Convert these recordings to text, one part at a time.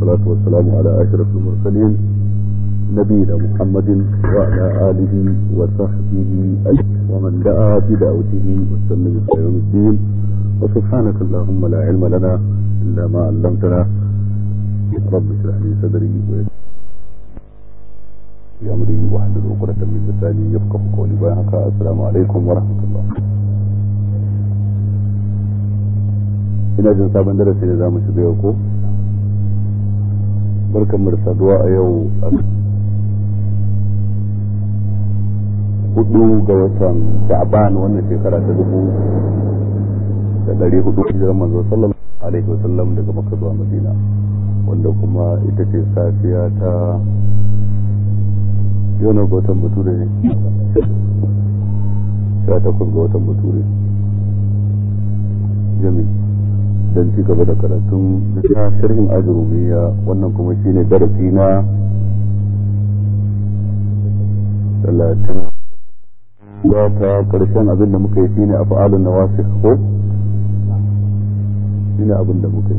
والصلاة والسلام على أشرف المرسلين نبينا محمد وعلى آله وصحبه أجمعين ومن دعا بدعوته واستنى إلى يوم الدين وسبحانك اللهم لا علم لنا إلا ما علمتنا رب اشرح لي صدري ويسر أمري واحلل عقدة من لساني يفقه قولي بيانك السلام عليكم ورحمة الله ina jin sabon darasi da za mu shiga yau ko barkan mu da saduwa a yau a hudu ga watan sha'ban wannan shekara ta dubu da dari hudu hijirar manzo sallallahu alaihi wasallam daga makka zuwa madina wanda kuma ita ce safiya ta yau na ga watan bature ne sha takwas ga watan bature jami'i don ci gaba da karatun na sharhin ajurumiya wannan kuma shine darasi na talatin za ta karshen abin da muka yi shine a fa'alun na wasu ko shine abin da muka yi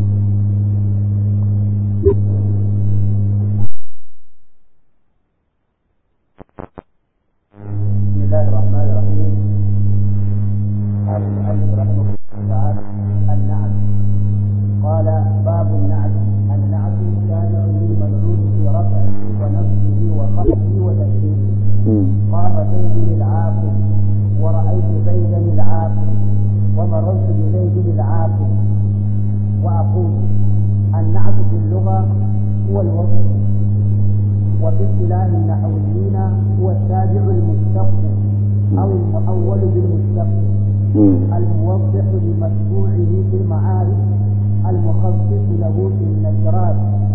بسم الله الرحمن الرحيم قال المؤلف رحمه الله تعالى النعت قال باب النعت النعت شارع للمنعوت في رفعه ونصبه وخفضه وتسليمه قام زيد العاقل ورأيت زيدا العاقل ومررت بزيد العاقل وأقول النعت في اللغة هو الوصف وفي اصطلاح النحويين هو التابع المشتق أو المؤول بالمشتق الموضح لمتبوعه في المعارف المخصص له في النكرات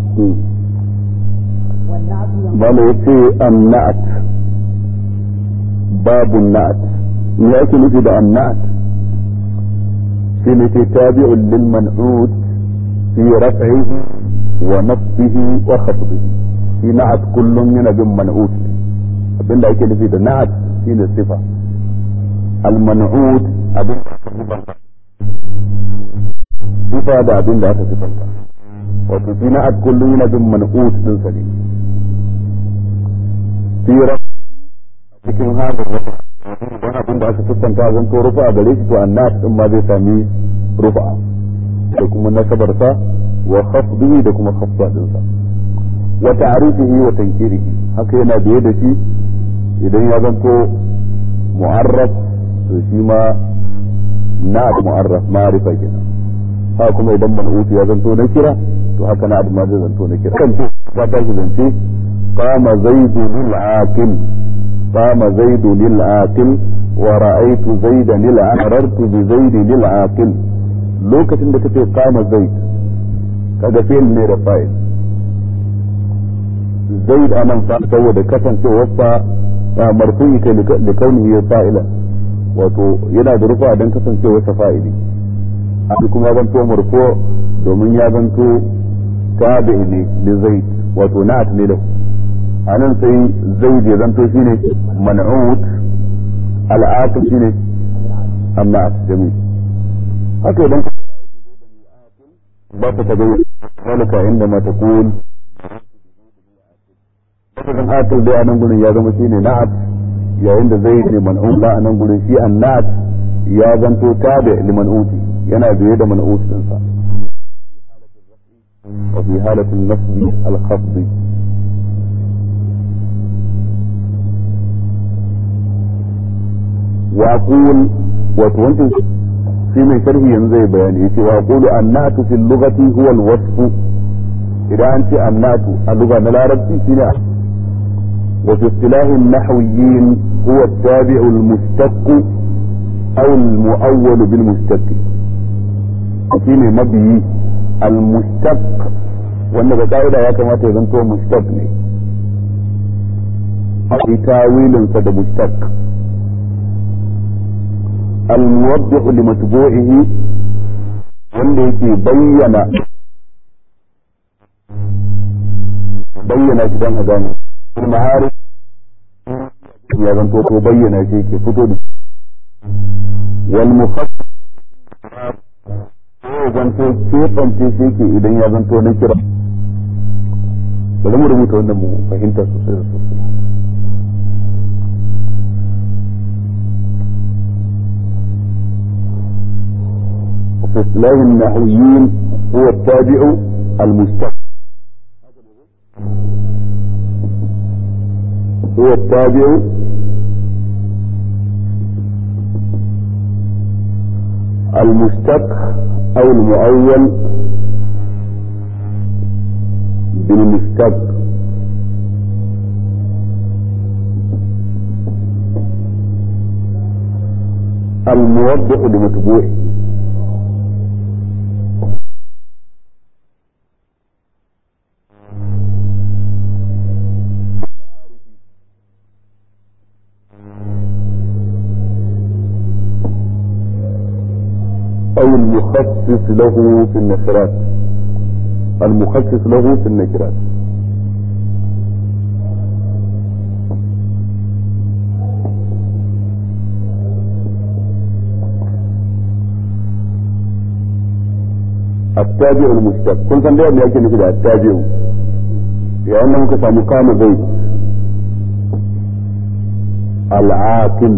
والنعت bala ya ce annat babu na'at me ake nufi da annat shi ne ke tabi'un lil man'ud fi raf'ihi wa nasbihi wa khafdihi shi na'at kullum yana bin man'ud abinda ake nufi da na'at shine sifa al man'ud abin da aka sifanta sifa da abin da aka sifanta wato shi na'at kullum yana bin man'ud din sa ne fi cikin hadin rufa wani abin da aka siffanta zan to rufa a gare shi to annas din ma zai sami rufa da kuma nasabarsa wa khafdihi da kuma khafda dinsa wa ta'rifihi wa tankirihi haka yana biye da shi idan ya zanto mu'arraf to shi ma na mu'arraf ma'rifa kenan haka kuma idan man'ut ya zanto na kira to haka na ma zai zanto na kira kan ce ba ta shi zance قام زيد للعاقل قام زيد للعاقل ورأيت زيدا مررت بزيد للعاقل lokacin da kace kama zaid kaga fi'il ne da fa'il zaid anan fa saboda kasancewar sa marfu'i kai da kaunihi fa'ila wato yana da rufa dan kasancewar sa fa'ili a kuma zanto marfu domin ya zanto tabi ne li zaid wato na'at ne lahu a nan sai zai je zanto shi ne man'ut al'aqil shi ne amma jami haka idan ba ta tabi zalika inda ma ta kun lafazin aqil dai a nan gurin ya zama shi ne na'at yayin da zai ne man'ut ba a nan gurin shi an na'at ya zanto tabi li man'uti yana biye da man'ut dinsa وفي حالة النصب الخفض وأقول وتوانت في من شرح ينزي بياني وأقول النعت في اللغة هو الوصف إذا أنت النعت اللغة نلاربتي سنة وفي اصطلاح النحويين هو التابع المشتق أو المؤول بالمشتق shine mabiyi al-mushtaq wanda ga ka'ida ya kamata ya zanto mushtaq ne a tawilinsa da mushtaq الموضح لمتبوعه wanda yake bayyana bayyana shi don a gane kuma har ya zanto ko bayyana shi yake fito da wal mukhassas ko zanto keɓance shi yake idan ya zanto na kira bari mu rubuta wannan mu fahimta sosai da sosai في اصطلاح النحويين هو التابع المستقبل هو التابع المشتق او المؤول بالمشتق الموضح لمتبوعه أو المخصص له في النكرات المخصص له في النكرات التابع المشتق كل كان ده يأتي مثل التابع لأنه كفى مقام زيد العاقل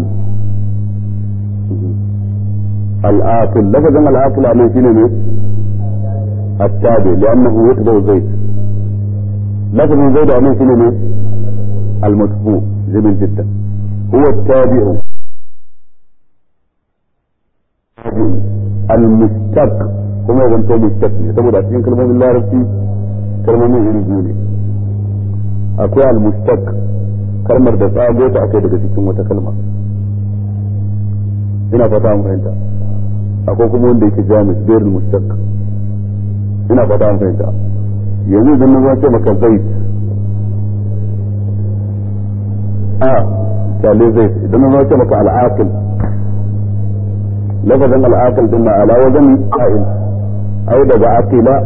العاقل لفظ العاقل عليه شنو التابع لأنه يتبع زيد لفظ زيد عليه شنو المتبوع جميل جدا هو التابع المشتق kuma ya zanto mustaq ne saboda cikin kalmomin larabci kalmomin iri biyu ne akwai al-mustaq kalmar da tsago ta akai daga cikin wata kalma ina fata an fahimta akwai kuma wanda yake jamis gairul mustaq ina fata an fahimta yanzu idan na ce maka zait a kyale zait idan na ce maka al-aqil lafazin al-aqil din na ala wajen fa'il ai daga aqila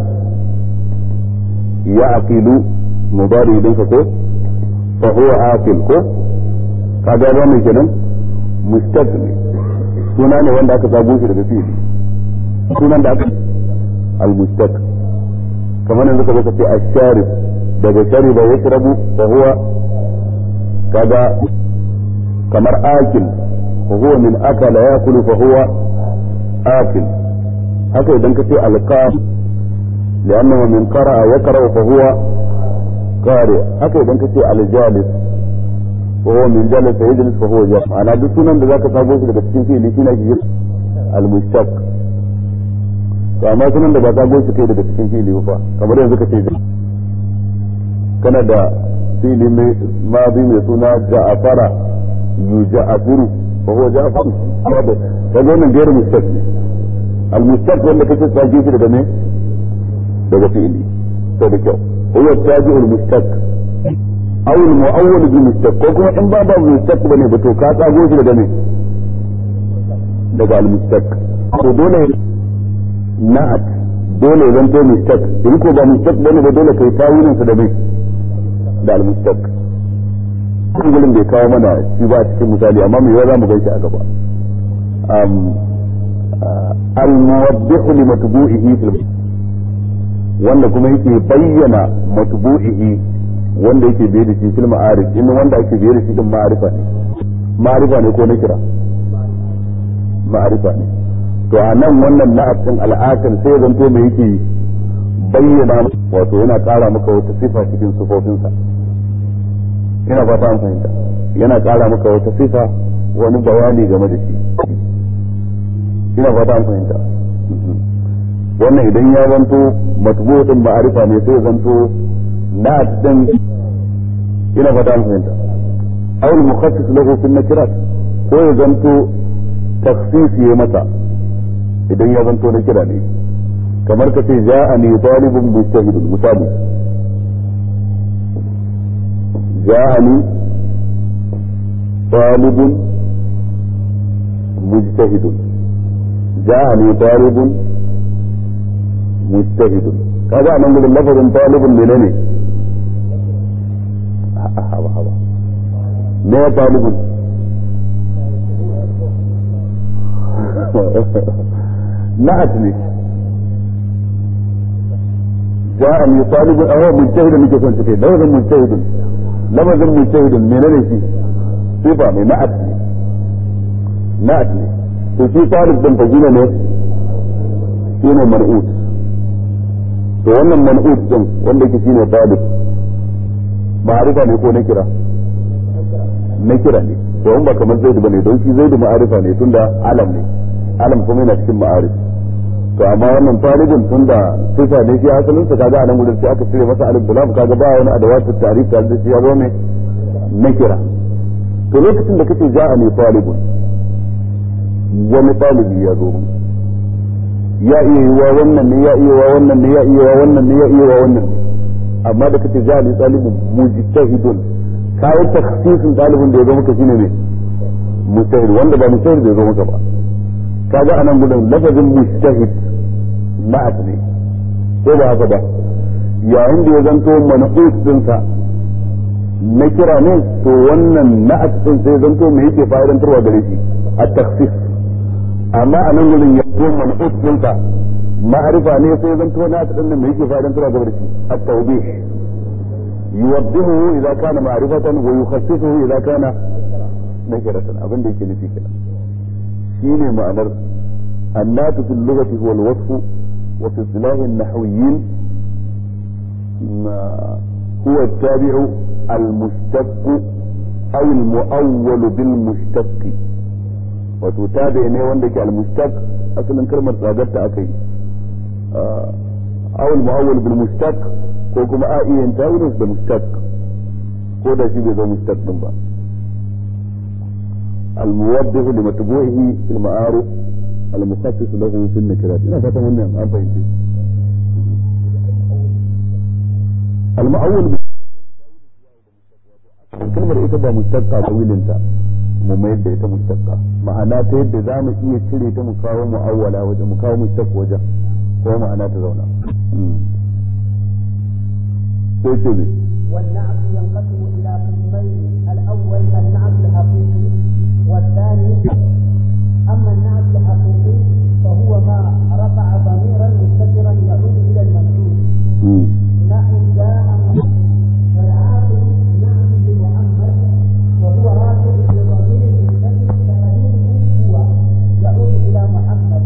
ya aqilu mudari din ka ko fa huwa aqil ko kaga ba mai kenan mustaqbil suna ne wanda aka sabo shi daga fi'ili sunan da aka al-mustaq kamar yanzu ka zaka ce ash-sharib daga shariba yashrabu fa huwa kaga kamar akil fa huwa min akala yakulu fa huwa akil haka idan ka ce alqam لأنه من قرأ يقرأ فهو قارئ haka idan ka ce aljalis وهو من جلس يجلس فهو جالس أنا duk sunan da zaka sabo shi daga cikin fi'ili shine ake kira al-mushtaq to amma sunan da ba sabo shi kai daga cikin fi'ili ba kamar yanzu ka ce kana da fi'ili mai madi mai suna ja'afara yuja'afiru fa huwa ja'afaru kaga wannan gairu mushtaq ne al-mushtaq wanda kace sabo shi daga me daga fi'ili to da kyau huwa tabi'ul mushtaq aw al mu'awwal bi mushtaq ko kuma in ba ba mushtaq bane ba to ka tsago shi daga me daga al mushtaq to dole na'at dole zan to mushtaq in ko ba mushtaq bane ba dole kai tawilin sa da me da al mushtaq kullum bai kawo mana shi ba cikin misali amma me za mu gaishe a gaba al muwaddihu li matbu'ihi fil wanda kuma yake bayyana matbu'ihi wanda yake biye da shi fil ma'arif in wanda ake biye da shi din ma'arifa ne ma'arifa ne ko na kira ma'arifa ne to a nan wannan na'atin al'akal sai zanto mai yake bayyana wato yana ƙara maka wata sifa cikin sufofinsa ina fata an fahimta yana ƙara maka wata sifa wani bayani game da shi ina fata an fahimta wannan idan ya zanto matbu din ma'arifa ne sai zanto na din ina fata an fahimta aw al mukhassis lahu fi nakirat ko ya zanto takhsis ya mata idan ya zanto na kira ne kamar ka ce ja'ani talibun mujtahidun misali ja'ani talibun mujtahidun ja'ani talibun mujtahidun kaga nan gurin lafazin talibun menene haba haba me ya talibun na'at ne ja'ani talibun aw mujtahidun nake son take lafazin mujtahidun lafazin mujtahidun menene shi sifa ne na'at ne na'at ne to shi talib din fagina ne shine mar'ut to wannan man'ut din wanda yake shine talib ma'arifa ne ko na kira na kira ne to in ba kamar zaidu bane don shi zaidu ma'arifa ne tunda alam ne alam kuma yana cikin ma'arif to amma wannan talibin tunda sifa ne shi asalin sa kaga anan gurin sai aka cire masa alif da lam kaga ba wani adawatu ta'rif da shi ya zo ne na kira to lokacin da kace ja'a ne talibun wani talibi ya zo ya iya yiwa wannan ne ya iya wa wannan ne ya iya wa wannan ne ya iya wa wannan ne amma da kace ja'a ne talibun mujtahidun kayan takhsisin talibin da ya zo maka shine ne mujtahid wanda ba mujtahid da ya zo maka ba kaga anan gudun lafazin mujtahid na'at ne ko ba haka ba yayin da ya zanto manqus dinsa na kira ne to wannan na'at din sai zanto me yake fa'idantarwa gare shi at-takhsis amma anan gudun ya zo manqus dinsa ma'arifa ne sai zanto na'at din me yake fa'idantarwa gare shi at-tawbih يوضحه إذا كان معرفة ويخصصه إذا كان نكرة أبن ديك نفي كده شيني معنى النات في اللغة هو الوصف وفي اصطلاح النحويين هو التابع المشتق أو المؤول بالمشتق وتتابع ne wanda ke al-mushtaq asalin kalmar tsagarta akai أو المؤول بالمشتق ko kuma a iya yin tawilin da mustaq ko da shi bai zo mustaq din ba الموضح لمتبوعه في المعارف المخصص له في النكرات ina fatan wannan an fahimce المؤول kalmar ita ba mustaqqa tawilinta mu mayar da ita mustaqqa ma'ana ta yadda za mu iya cire ta mu kawo mu'awwala wajen mu kawo mustaq wajen ko ma'ana ta zauna كتبه والنعت ينقسم إلى قسمين الأول النعت الحقيقي والثاني أما النعت الحقيقي فهو ما رفع ضميرا مستترا يعود إلى المنعوت نحو جاء والعاقل نعت بمحمد وهو رافع بضمير مستتر تقديره هو يعود إلى محمد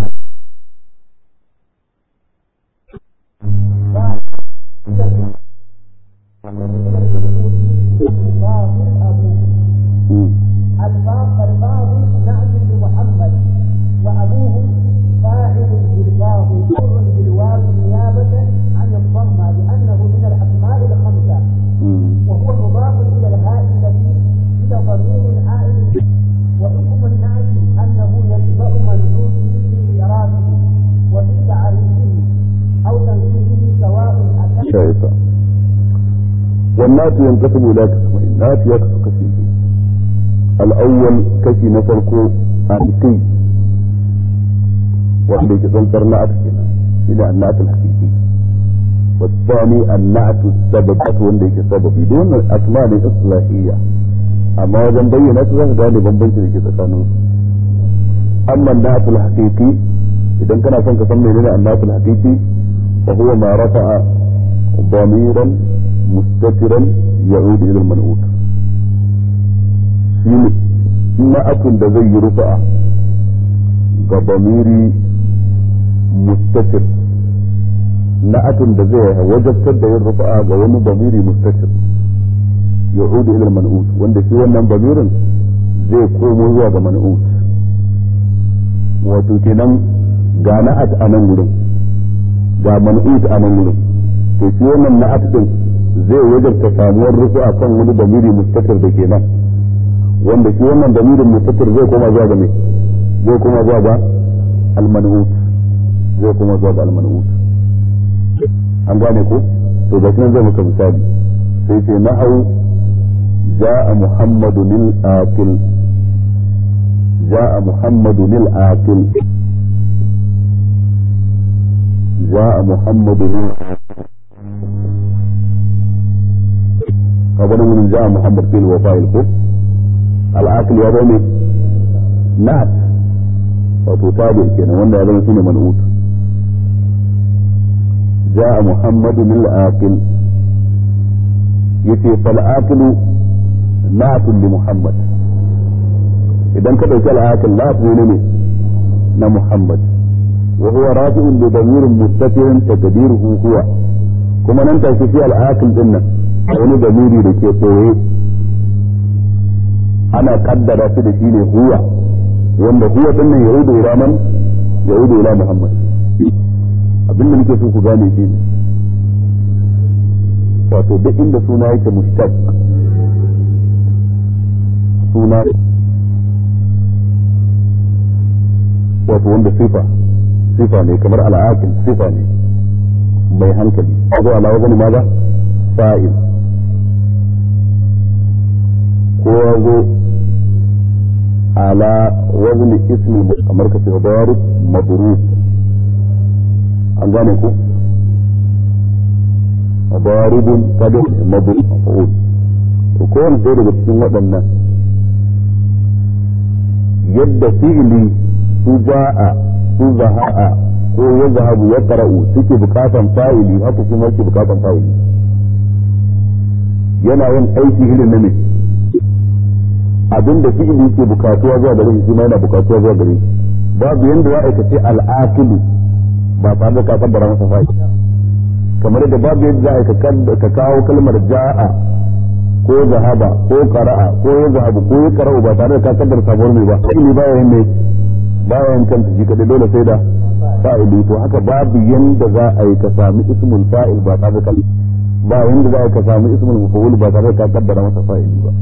الفاضل نعت لمحمد وابوه فاعل بالفاضل مر بالواو نيابه عن الضمه لانه من الاسماء الخمسه وهو مضاف الى الهاء التي الى ضمير عائد وحكم النعت انه يتبع منعوته في اعرابه وفي تعريفه او تنزيله سواء اتى شايفة والنات ينقسم إلى قسمين النات يقسم قسمين الأول كشي نفرقه حقيقي wanda yake tsantsar na'at kenan shine annat al-haqiqi والثاني النعت السبب wanda yake sababi duk wannan asma ne islahiyya amma wajen bayyana su zaka gane bambanci da ke tsakanin su amma an-na'at al-haqiqi idan kana son ka san menene an-na'at al-haqiqi fa huwa ma rafa'a ضميرا مستترا يعود الى المنعوت shi na'atun da zai yi rufa'a ga bamiri mustatir na'atun da zai wajabtar da yin rufa'a ga wani bamiri mustatir ya udu ilal man'ut wanda shi wannan bamirin zai komo zuwa ga man'ut wato kenan ga na'at a nan wurin ga man'ut a nan wurin to shi wannan na'at din zai wajabta samuwar rufa'a kan wani bamiri mustatir da ke nan wanda shi wannan damirin mustatir zai koma zuwa ga me zai koma zuwa ga al-man'ut zai koma zuwa ga al-man'ut an gane ko to ga nan zai maka misali sai ce na'au ja'a muhammadun al-akil ja'a muhammadun al-akil ja'a muhammadun al-akil kaga nan ja'a muhammad fil wa fa'il ko al'aqil ya zama nat wato tabi kenan wanda ya zama shine man'ut جاء محمد العاقل يتي فالعاقل نعت لمحمد إذا كده العاقل لا تقول na Muhammad wa huwa rafi'un li damirin mustaqirin taqdiruhu huwa kuma nan take shi al-aqil din nan wani damiri da ke tsoye ana kaddara shi da shi ne huwa wanda huwa din nan yaudu ila man yaudu ila Muhammad abinda nake so ku gane shi ne wato duk inda suna yake mustaq suna wato wanda sifa sifa ne kamar al'aqil sifa ne mai hankali zo ala wazani ma ba fa'il ko zo ala wazani ismi kamar ka ce darib madrub an gane ku daribun kadin madrub maf'ul to kowane ɗaya daga cikin waɗannan yadda fi'ili su ja'a su zaha'a ko ya zahabu ya qara'u suke bukatan fa'ili haka shi ma yake bukatan fa'ili yana yin aiki irin na ne abinda fi'ili ke bukatuwa zuwa gare shi ma yana bukatuwa zuwa gare shi babu yanda ya aikace al'aqilu ba tare da ka kaddara masa fa'ili kamar da babu yadda za ka kawo kalmar ja'a ko zahaba ko qara'a ko ya zahabu ko ya qara'u ba tare da ka kaddara sabuwar mai ba fi'ili ba yayin ne bayan kanta shi kadai dole sai da fa'ili to haka babu yanda za a yi ka sami ismul fa'il ba tare da ba yanda za a yi ka sami ismul maf'ul ba tare da ka kaddara masa fa'ili ba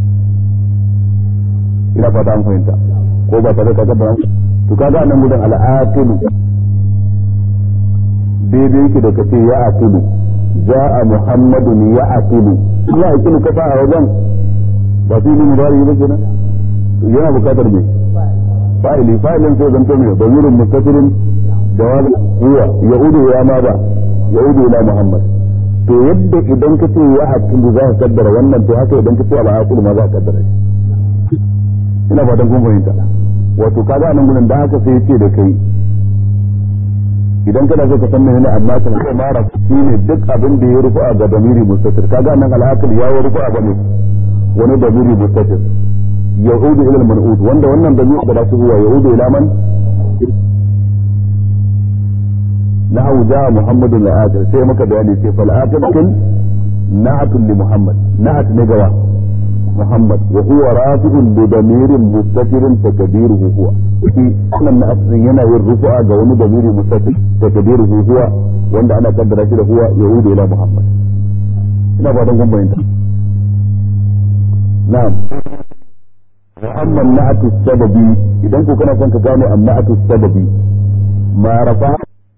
ina fata an fahimta ko ba tare da ka kaddara to kaga nan gudan al'aqilu daidai yake da kace ya aqilu ja'a muhammadun ya aqilu ya aqilu ka fa a wajen ba fi ni mudari ba kenan yana bukatar me fa'ili fa'ilin sai zanto mai damirin mustafirin jawab huwa yaudu ya ma ba yaudu ila muhammad to yadda idan ka ce ya hakilu za ka kaddara wannan to haka idan ka ce al'aqil ma za ka kaddara shi ina fatan kun fahimta wato kaga nan gurin da haka sai yace da kai idan kana so ka san menene amma kan sai mara shine duk abin da ya rufa ga damiri mustafir kaga nan al'aqil ya rufa ga ne wani damiri mustafir يعود الى المنعود وند wannan da zuwa da su huwa يعود الى من نحو جاء محمد الآخر sai maka bayani sai fal akhir na'at li muhammad na'at ne gawa muhammad wa huwa rafi'un bi damirin mustaqirin takdiruhu huwa shi wannan na'at yana yin rufu'a ga wani damiri mustaqir takdiruhu huwa wanda ana kaddara shi da huwa يعود ila muhammad ina ba dan gumbayinta na'am وأما النعت السببي إذا كنت كنا كنت قالوا النعت السببي ما رفع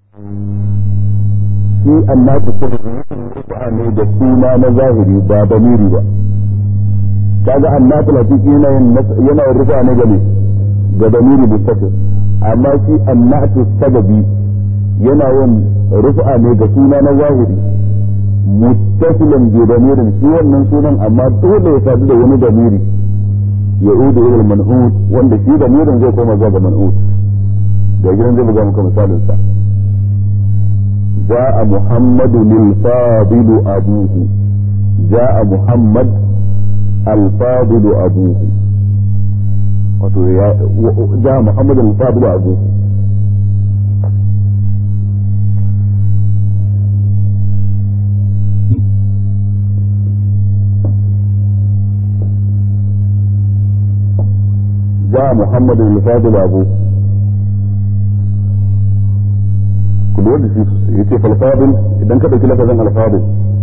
في النعت السببي رفع ne da suna na zahiri ba damiri ba kaga annatu latifi yana yana rufa ne ga ne ga damiri mustaqil amma shi annatu sababi yana yin rufa ne ga suna na zahiri muttasilan bi damirin shi wannan sunan amma dole ya sadu da wani damiri يعود الى المنعوت wanda shi da mirin zai koma zuwa ga man'ut da gidan zai buga muka misalin sa جاء محمد الفاضل أبوه جاء محمد الفاضل أبوه جاء محمد الفاضل أبوه جاء محمد الفاضل أبوه كل ود في يتي فالفاضل إذا كده كده كذا الفاضل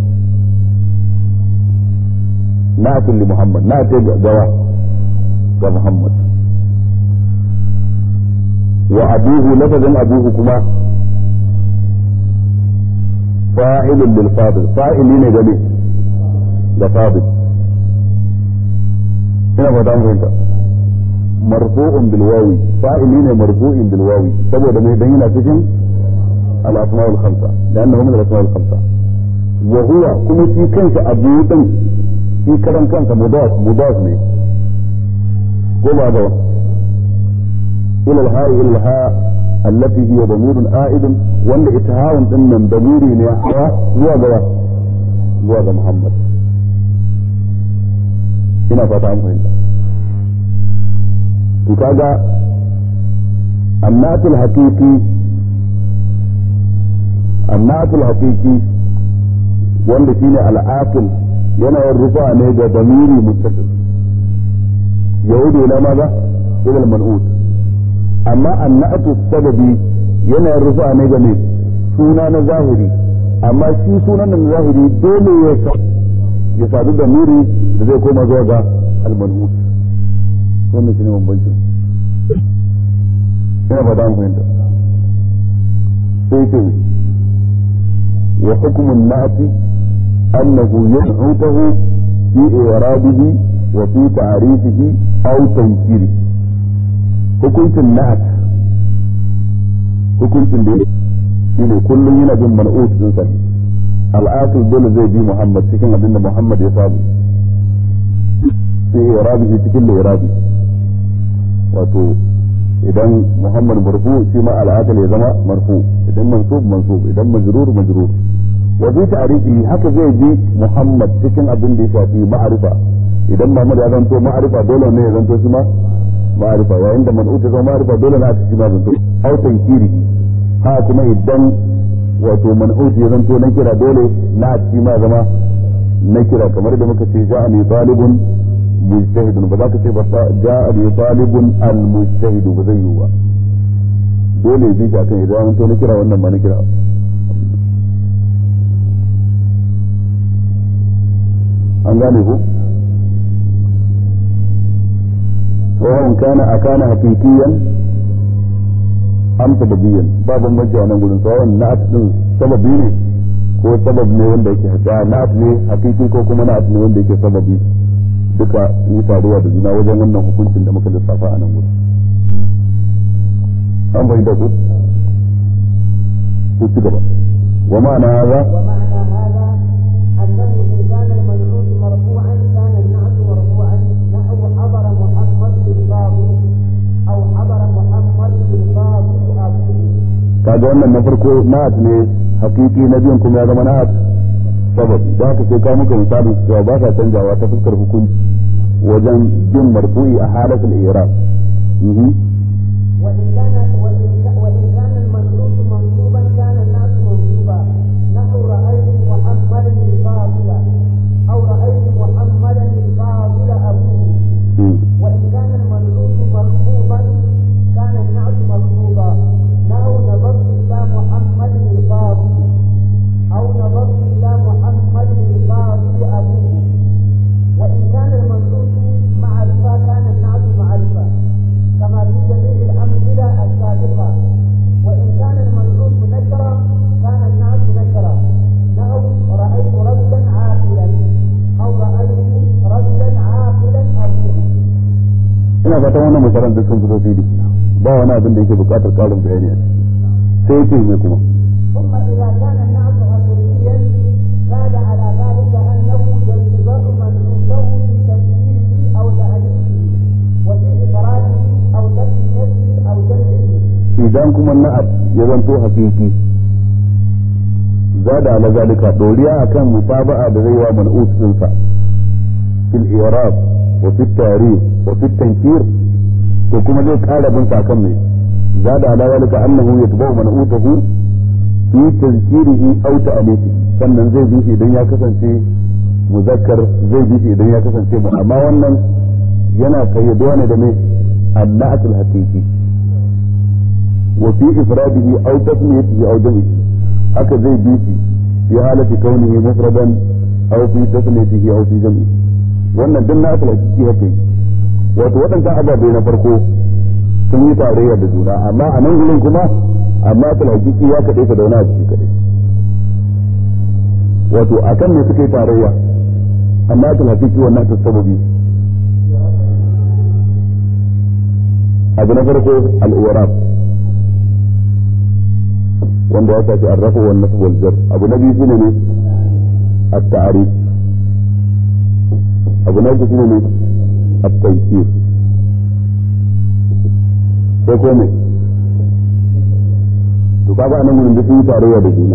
نعت لمحمد نعت جوا محمد وأبوه لفظ أبوه كما فاعل للفاضل فاعلين جميع لفاضل هنا فتان فهمت مرفوع بالواو فاعلين مرفوع بالواو saboda mai dan yana cikin al-asma al-khamsa لانه من الاسماء الخمسه وهو kuma shi kansa abu din shi karan kansa mudaf mudaf ne ko ba da ila al-ha ila al-ha allati hiya damirun a'idun wanda itahawun din nan damiri ne hawa zuwa ga zuwa ga Muhammad ina fata an fahimta to kaga annatul haqiqi annatul haqiqi wanda shine al'aqil yana yin rufa ne da damiri muttasil yahudu ila maza ila al-man'ut amma annatu sababi yana yin rufa ne ga ne suna na zahiri amma shi sunan na zahiri dole ya ya sadu da miri da zai koma zuwa ga al-man'ut wannan shine bambancin ina fata an fahimta sai ce wa hukumun na'ati أنه ينعته في إعرابه وفي تعريفه أو تنكيره hukuncin na'at hukuncin da shine kullum yana bin man'ut din sa al'aqil dole zai bi Muhammad cikin abin da Muhammad ya samu sai irabi cikin irabi wato idan Muhammad marfu shi ma al'aqil ya zama marfu idan mansub mansub idan majrur majrur wa bi ta'rifi haka zai bi Muhammad cikin abin da ya shafi ma'arifa idan Muhammad ya zanto ma'arifa dole ne ya zanto shi ma ma'arifa yayin da man'ut ya zama ma'arifa dole ne aka shi ma zanto au tankiri ha kuma idan wato man'ut ya zanto na kira dole na shi ma zama na kira kamar da muka ce ja'ani talibun mujtahidun ba za ka ce ba ja'ani talibun al mujtahidu ba zai yi ba dole ya bi shi akan idan zanto na kira wannan ma na kira an gane ku وإن كان أكان حقيقيا أم سببيا باب بنجي أنا نقول سواء نعت سببي ne ko sabab ne wanda yake haka na'at ne hakiki ko kuma na'at ne wanda yake sababi duka yi taruwa da juna wajen wannan hukuncin da muka lissafa a nan gudu an bai da ku ku ci gaba wa ma'ana haza ومعنى هذا أنه إن كان المنعوت مرفوعا كان النعت مرفوعا نحو حضر محمد بالباطل أو حضر محمد بالباطل أبوه kaga wannan na farko na'at ne hakiki na biyun kuma ya zama na'at sababi da haka sai ka muka misalin cewa ba sa canjawa ta fuskar hukunci wajen jin marfu'i a halatul i'rab mhm وإن كان وإن ك- وإن كان المنعوت منصوبا كان النعت منصوبا نحو رأيت محمدا الفاضل أو رأيت محمدا الفاضل أبوه mhm. وإن كان المنعوت مخفوضا كان النعت مخفوضا نحو نظرت إلى محمد الفاضل أو نظرت إلى محمد الفاضل أبوه وإن كان المنعوت معرفة كان النعت معرفة كما في جميع الأمثلة السابقة وإن كان المنعوت نكرة كان النعت نكرة نحو رأيت رجلا عاقلا أو رأيت رجلا عاقلا أبوه ina fata wannan misalan duk sun fito fili ba wani abin da yake buƙatar ƙarin bayani a ciki sai yake mai kuma ثم إذا كان النعت حقيقيا زاد على ذلك أنه يلتزم منعوته في تفسيره أو تأليفه وفي إفراده أو تسميته أو جمعه idan kuma na'at ya zanto hakiki zada ala zalika doriya akan musaba'a da zai wa man'ut dinsa fil i'rab wa fi tarikh wa fi tankir to kuma zai kara bin sa akan mai zada ala zalika annahu yatba'u man'utahu fi tazkirihi aw ta'alifihi sannan zai bi shi idan ya kasance muzakkar zai bi shi idan ya kasance mu amma wannan yana kayyaduwa ne da mai anna'atul haqiqi وفي إفراده أو تسميته أو جمعه هكذا زي بيتي في حالة كونه مفردا أو في تسميته أو في جمعه wannan duk na asala ciki haka yi wato waɗancan ababe na farko sun yi tarayya da juna amma a nan gurin kuma amma asala hakiki ya kaɗai ka da wani abu kaɗai wato a kan ne suka yi tarayya amma asala hakiki wannan ta sababi abu na farko al'urab wanda ya shafi arrafu wal nasb wal jar abu na biyu shine ne at-ta'rif abu na uku shine ne at-taysir sai ko me to kaga anan gurin da sun yi tarayya da juna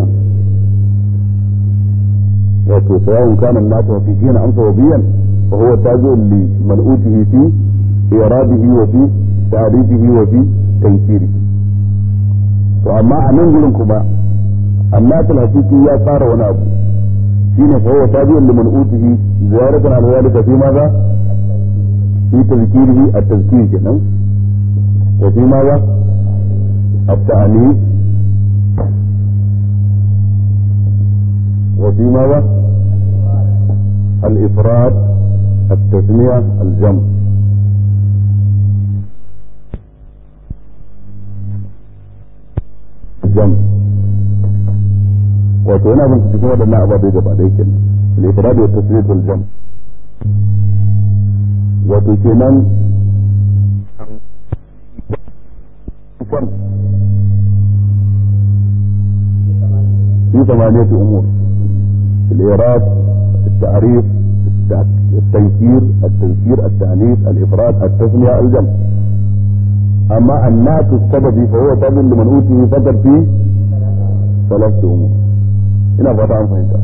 wato sawa'un kana an-nasu fi jina amsa wa biyan fa huwa tabi'un li mal'utihi fi iradihi wa fi ta'rifihi wa fi tankirihi to amma a nan gurin kuma annasu hakiki ya fara wani abu shine fa huwa tabi'un li mal'utihi ziyaratan al-walida fi maza في تذكيره التذكير كده وفي ماذا التأنيث وفي ماذا الإفراد التسمية الجمع الجمع wato yana bin cikin waɗannan ababai gaba ɗaya kenan al-ifrad wa tasrif al-jam wato kenan في ثمانية أمور الإيراد التعريف التنكير التذكير التأنيث الإفراد التسمية الجمع أما النات السببي فهو تابع لمن أوتيه فقط في ثلاثة أمور هنا فتح عن فهمتها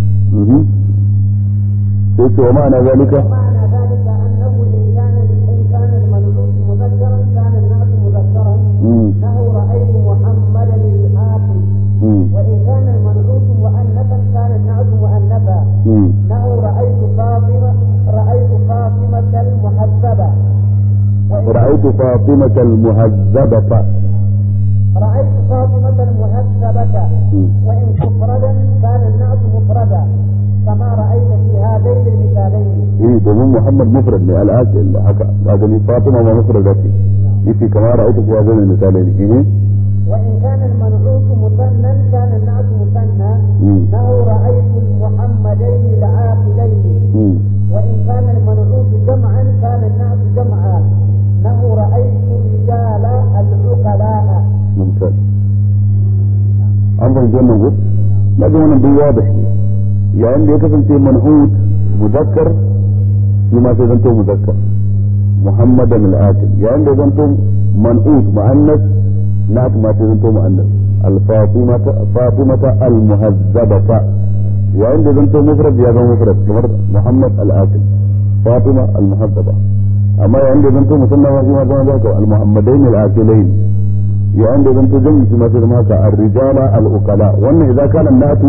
قلت ومعنى ذلك ومعنى ذلك أنه إن كان إن كان المنعوت مذكرا كان النعت مذكرا مم. له رأيت محمدا الآخر مم. وإن كان المنعوت مؤنثا كان النعت مؤنثا مم. له رأيت فاطمة رأيت فاطمة المحذبة وإن رأيت فاطمة المهذبة رأيت فاطمة المهذبة مم. وإن مفردا كان النعت مفردا كما رأيت في هذين المثالين إيه domin Muhammad mufrad ne al'aqil haka ba gani Fatima ma mufrada ce yace kamar ra'aytu fi hadhihi al-misalin shine وإن كان المنعوت مثنى كان النعت مثنى مم. له رأيت المحمدين العاقلين مم. وإن كان المنعوت جمعا كان النعت جمعا له رأيت الرجال العقلاء mumtaz an fahimci wannan ko na ga wannan duk wadah ne yayin da ya kasance man'ut muzakkar shi ma sai zanto muzakkar muhammadan al-aqil yayin da ya zanto man'ut muannas na ma sai zanto muannas al-fatimata fatimata al-muhazzabata yayin da ya zanto mufrad ya zama mufrad kamar muhammad al-aqil fatima al-muhazzaba amma yayin da ya zanto musanna ma shi ma zama zaka al-muhammadain al-aqilain yayin da zanto jami'i shi masu zama ka ar-rijala al-uqala wannan idan kana natu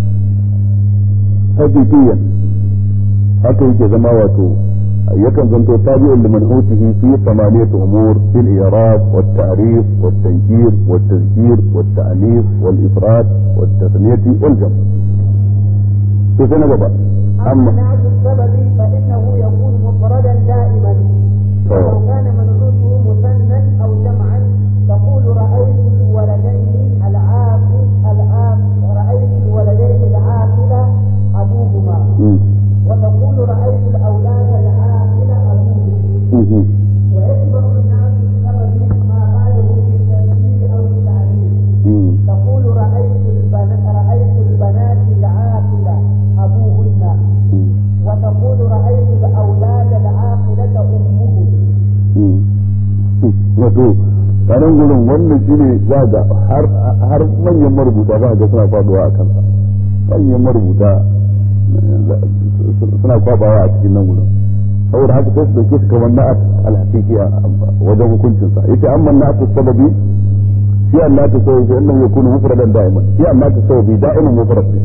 hakikiyan haka yake zama wato yakan zanto tabi'un liman utihi fi thamaniyati umur fil i'rab wat ta'rif wat tankir wat tadhkir wat ta'nif wal ifrad wat tathniyati wal jam' to sai na gaba أما amma النعت السببي فإنه يكون مفردا دائما ولو كان منعوته مثنى أو جمعا تقول رأيت الولدين العاقل العاقل رأيت الولدين العاقل أبوهما mm, وتقول رأيت الأولاد العاقل أبوهم mhm, ويكبر النعت السببي ما بعده في التنكير أو التعليم mm, تقول رأيت البنات رأيت البنات العاقلة أبوهن mm, وتقول رأيت الأولاد العاقلة أمهم mm. wato kanan gurin wannan shine za ga har har manyan marubuta za ga suna faduwa a kansa manyan marubuta eh, suna kwabawa a cikin nan gurin saboda haka sai su dauke su kamar na'at al-haqiqi a wajen hukuncin sa yace amma na'at sababi shi Allah ta sai shi annahu yakunu mufradan da'iman shi Allah ta sababi da'iman mufrad ne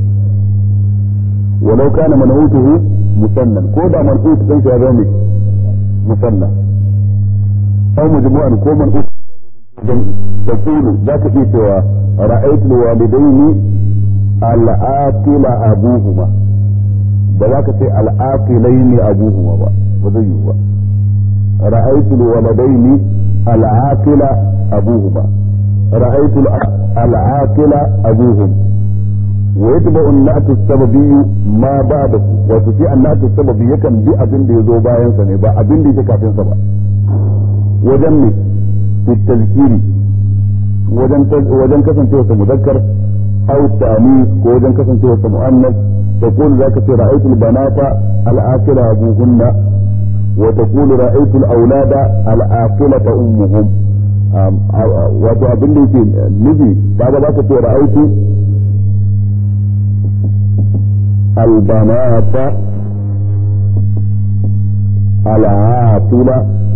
ولو كان منعوته مثنى كودا منعوت كان shi ya zama مثنى أو مجموعا كو منعوت تقول ذاك في سوى رأيت الوالدين العاقل أبوهما da za ka ce al'aqilai ne abuhuma ba ba zai yiwu ba ra'aytu alwaladaini al'aqila abuhuma ra'aytu al'aqila abuhum wa yatba'u an-na'tu as-sababi ma ba'dahu wato shi an-na'tu as-sababi yakan bi abin da yazo bayan sa ne ba abin da yake kafin sa ba wajen ne fi tazkiri wajen wajen kasancewa sa mudakkar aw ta'nis ko wajen kasancewa sa muannas تقول ذاك رأيت البنات العاقلة أبوهن وتقول رأيت الأولاد العاقلة أمهم wato abin da yake nufi kaga za ka ce ra'aitu albanata al'atila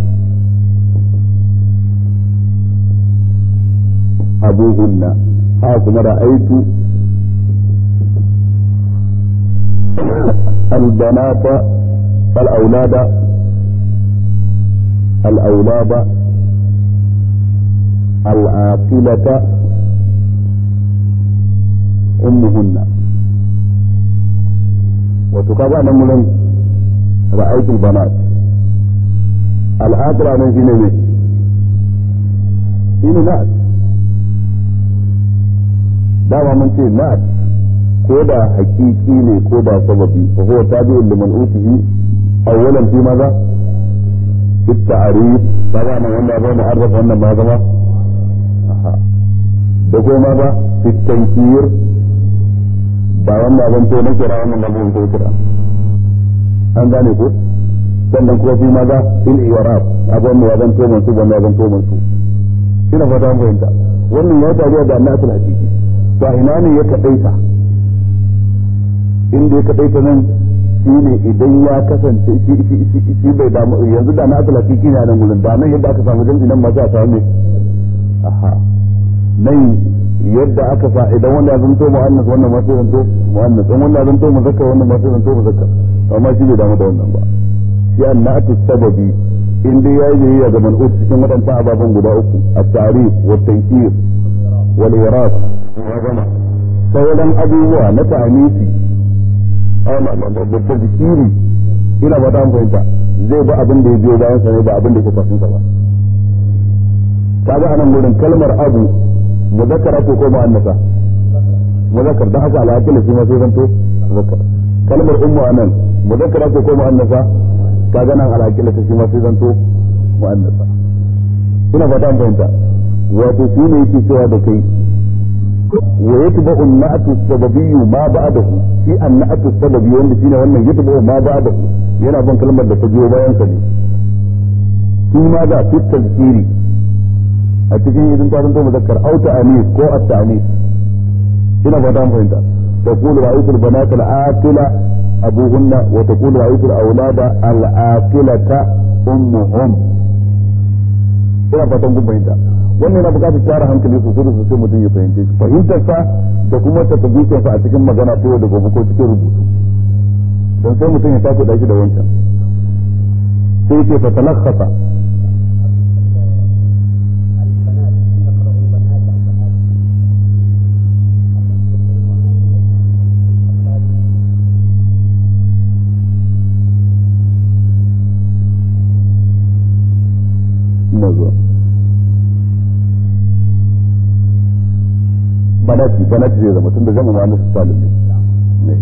abuhunna ha kuma ra'aitu البنات الأولاد الأولاد العاقلة أمهن وتقابع نملا رأيت البنات العاقلة من شنو شنو ناس دعوة من شيء ناس ko da hakiki ne ko da sababi fa huwa tabi'un liman utihi awwalan fi maza fi ta'rif kaga nan wanda ba mu'arraf wannan ma zama aha da ko ma ba fi tankir ba wanda ban to na kira wannan ba ban to kira an gane ko sannan kuma fi maza fil i'rab abin da ban to mansu ban ban to mansu ina fata an fahimta wannan ya taruwa da annatul hakiki to ina ne ya kadaita inda ya kaɗai ta nan shi ne idan ya kasance shi bai damu yanzu da na asala shi ne a nan gudun da nan yadda aka samu jam'i nan masu a samu ne aha nan yadda aka sa idan wanda ya zanto mu'annas wannan masu zanto mu'annas in wanda ya zanto muzakkar wannan masu zanto muzakkar amma shi bai damu da wannan ba shi an na'atu sababi in dai yayi biyayya ga man'ut cikin waɗannan ababen guda uku at-ta'rif wa tankir wal iraq wa gama sauran abubuwa na ta'anisi da zikiri ina ba ta fahimta zai ba abin da ya biyo bayan sa ne ba abin da ke kafin sa ba kaga anan gurin kalmar abu muzakkara ko ko mu'annasa muzakkar dan haka al'aqila shi ma sai zanto muzakkar kalmar ummu anan muzakkara ko ko mu'annasa kaga nan al'aqila shi ma sai zanto mu'annasa ina ba ta fahimta wato shi ne yake cewa da kai ويتبع النعت السببي ما بعده في النعت السببي wanda shine wannan yatba'u ma ba'dahu yana ban kalmar da ta biyo bayan sa ne shi ma da fi tazkiri a cikin idan ta zanto muzakkar au ta'anis ko at-ta'anis ina fata an fahimta تقول رأيت البنات العاقلة أبوهن وتقول رأيت الأولاد العاقلة أمهم ina fatan kun fahimta wannan yana bukatar tara hankali sosai da sosai mutum ya fahimce shi fahimtar sa da kuma ta tabbukin sa a cikin magana ta yau da gobe ko cikin rubutu don sai mutum ya tafi daki da wancan sai ce fa talakhasa ina zuwa banati banati zai zama tunda zama ma musu salim ne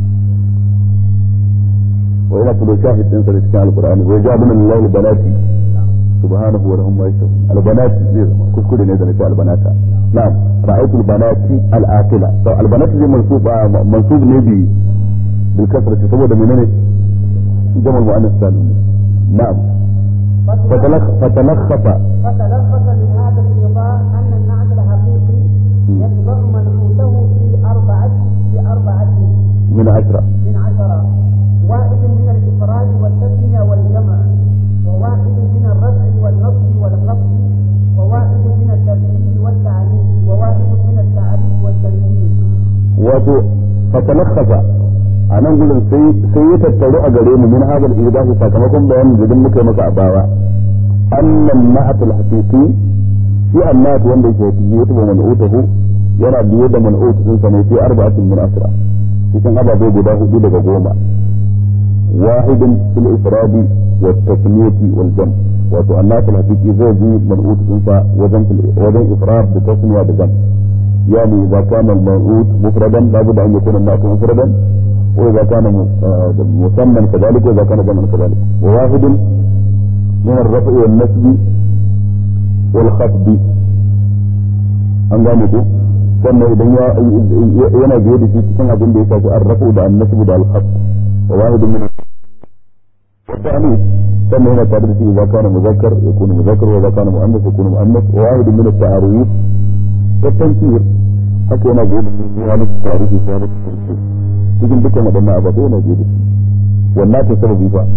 wa ila kullu shahid din sa cikin alqur'ani wa ja'alna lillahi banati subhanahu wa lahum ma yashahun albanati zai zama kuskure ne da nace albanata na'am ra'aytu albanati al'aqila to albanati zai mansub mansub ne bi bil kasrati saboda menene jamal mu'annas salim na'am فتلخ فتلخص فتلخص من هذا الإيضاح أن النعت الحقيقي يتبع منحوته في أربعة في أربعة من عشرة من عشرة واحد من الإفراد والتثنية والجمع وواحد من الرفع والنصب والخفض وواحد من التبعيد والتعنيف وواحد من التعريف والتنكير wato fatalakhafa a nan gudun sai ya tattaru a gare mu min hadal idahu sakamakon bayanin da muka yi maka a baya annan na'atul haqiqi shi annat wanda yake fiye ya tuba man'utahu yana biye da man'ut din sa ne sai arba'atin min asra cikin ababai guda hudu daga goma wahidin fil ifradi wa tasmiyati wal jam wato annat al haqiqi zai bi man'ut din sa wajen wajen ifrad da tasmiya da jam يعني إذا كان الموعود مفردا لابد أن يكون النعت مفردا وإذا كان مسمى كذلك وإذا كان جمعا كذلك وواحد من الرفع والنسب والخفض an gane ko sannan idan yana biye da shi cikin abin da ya shafi arrafu da annasu da alkhaf wa wahidun min wata ne sannan yana tare da shi idza kana muzakkar yakunu muzakkar wa idza kana muannas yakunu muannas wa wahid min at-ta'arif wa tankir haka yana gobe da wani tarihi sai da tankir cikin dukkan waɗannan ababai yana gobe da shi wannan ta sababi ba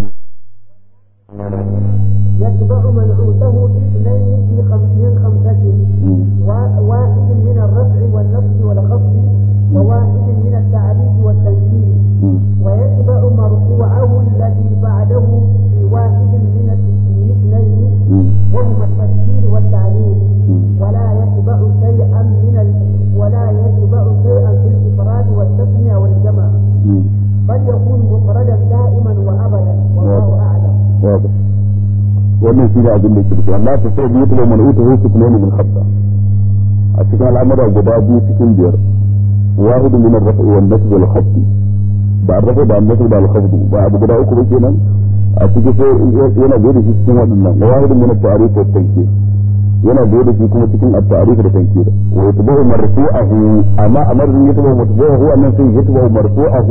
يتبع منعوته اثنين في خمسين خمسة واحد من الرفع والنصب والخفض وواحد من التعريف والتنكير ويتبع مرفوعه الذي بعده في واحد من الاثنين وهما التفسير والتعليل ولا يتبع شيئا من ال... ولا يتبع شيئا في الافراد والتسميه والجمع بل يكون مفردا دائما وابدا والله اعلم. واضح. wannan shi ne abin da ke rufe amma ta sai biyu kuma mana uta hutu kuma min khabda a cikin al'amura guda biyu cikin biyar wahid min ar-raf'i wal nasb wal khafd ba ar-raf'i da an-nasb da al-khafd ba abu guda uku ba kenan a cikin sai yana da shi cikin waɗannan wahid min at-ta'rif wa at-tankir yana da shi kuma cikin at-ta'rif da tankir wa yatba'u marfu'ahu amma amar yatba'u marfu'ahu annan sai yatba'u marfu'ahu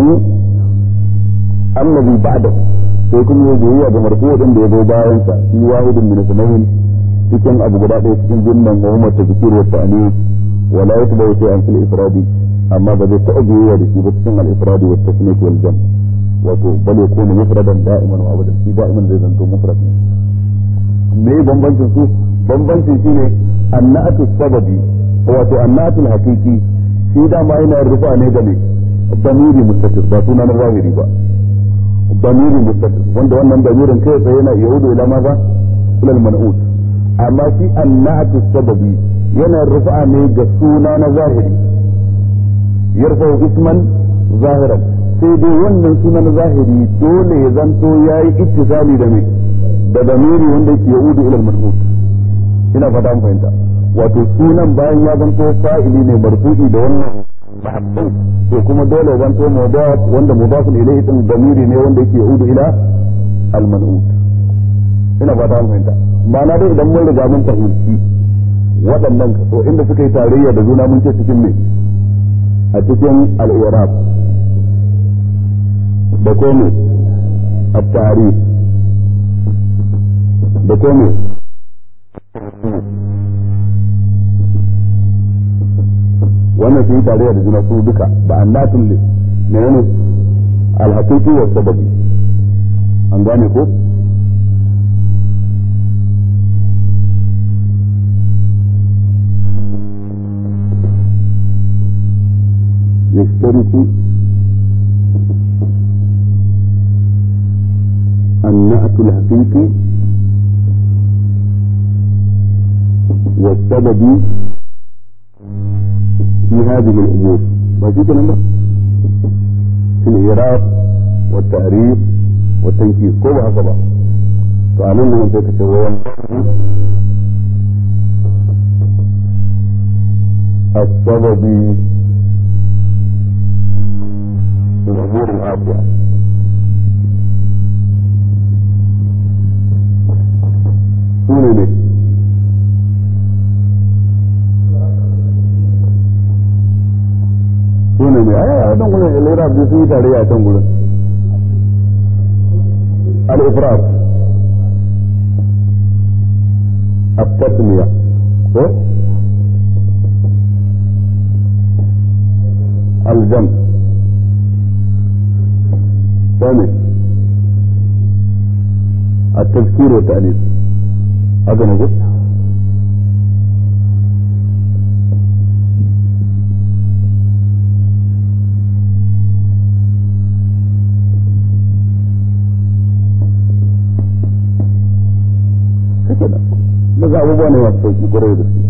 alladhi ba'dahu sai kuma ya biyayya ga marfu din da ya zo bayan sa shi wahidin min sunayn cikin abu guda ɗaya cikin jumlan wa huma tadhkir wa ta'nis wa la yatba'u shay'an fil ifradi amma ba zai taɓa biyayya da shi ba cikin al ifradi wa tasniyat wal jam wato bal yakunu mufradan da'iman wa abadan shi da'iman zai zanto mufrad me bambancin su bambancin shine annatu sababi wato annatu haqiqi shi dama yana rufa ne da me damiri mustatir ba sunan zahiri ba ضمير متصل wanda wannan damirin kai tsaye yana yaudu ila maza ila al-man'ut amma shi annat sababi yana rufa ne ga suna na zahiri yarfa isman zahiran sai dai wannan suna na zahiri dole ya zanto yayi ittisali da me da damiri wanda yake yaudu ila al-man'ut ina fata an fahimta wato sunan bayan ya zanto fa'ili ne marfu'i da wannan mahabbin to kuma dole zan to mudaf wanda mudafun ilayhi din damiri ne wanda yake udu ila al-man'ut ina ba ta fahimta ma'ana dai idan mun riga mun fahimci waɗannan kaso inda suka yi tarayya da juna mun ce cikin me a cikin al-i'rab da kome at-ta'rif da kome wannan sun yi tarayya da juna su duka ba annatun ne menene alhaqiqi wa sababi an gane ko يشترك النعت الحقيقي والسبب في هذه الأمور ما في كلام في الإعراب والتعريف والتنكير كل هذا فعلم من ذلك السبب في الأمور الآتية سنة sune ne ai a dan gurin al-irab da sun yi tare a can gurin al-ifrad at-tasmiya ko al-jam ثاني التذكير والتأنيث هذا نقول kenan daga abubuwa ne masu sauki kwarai da su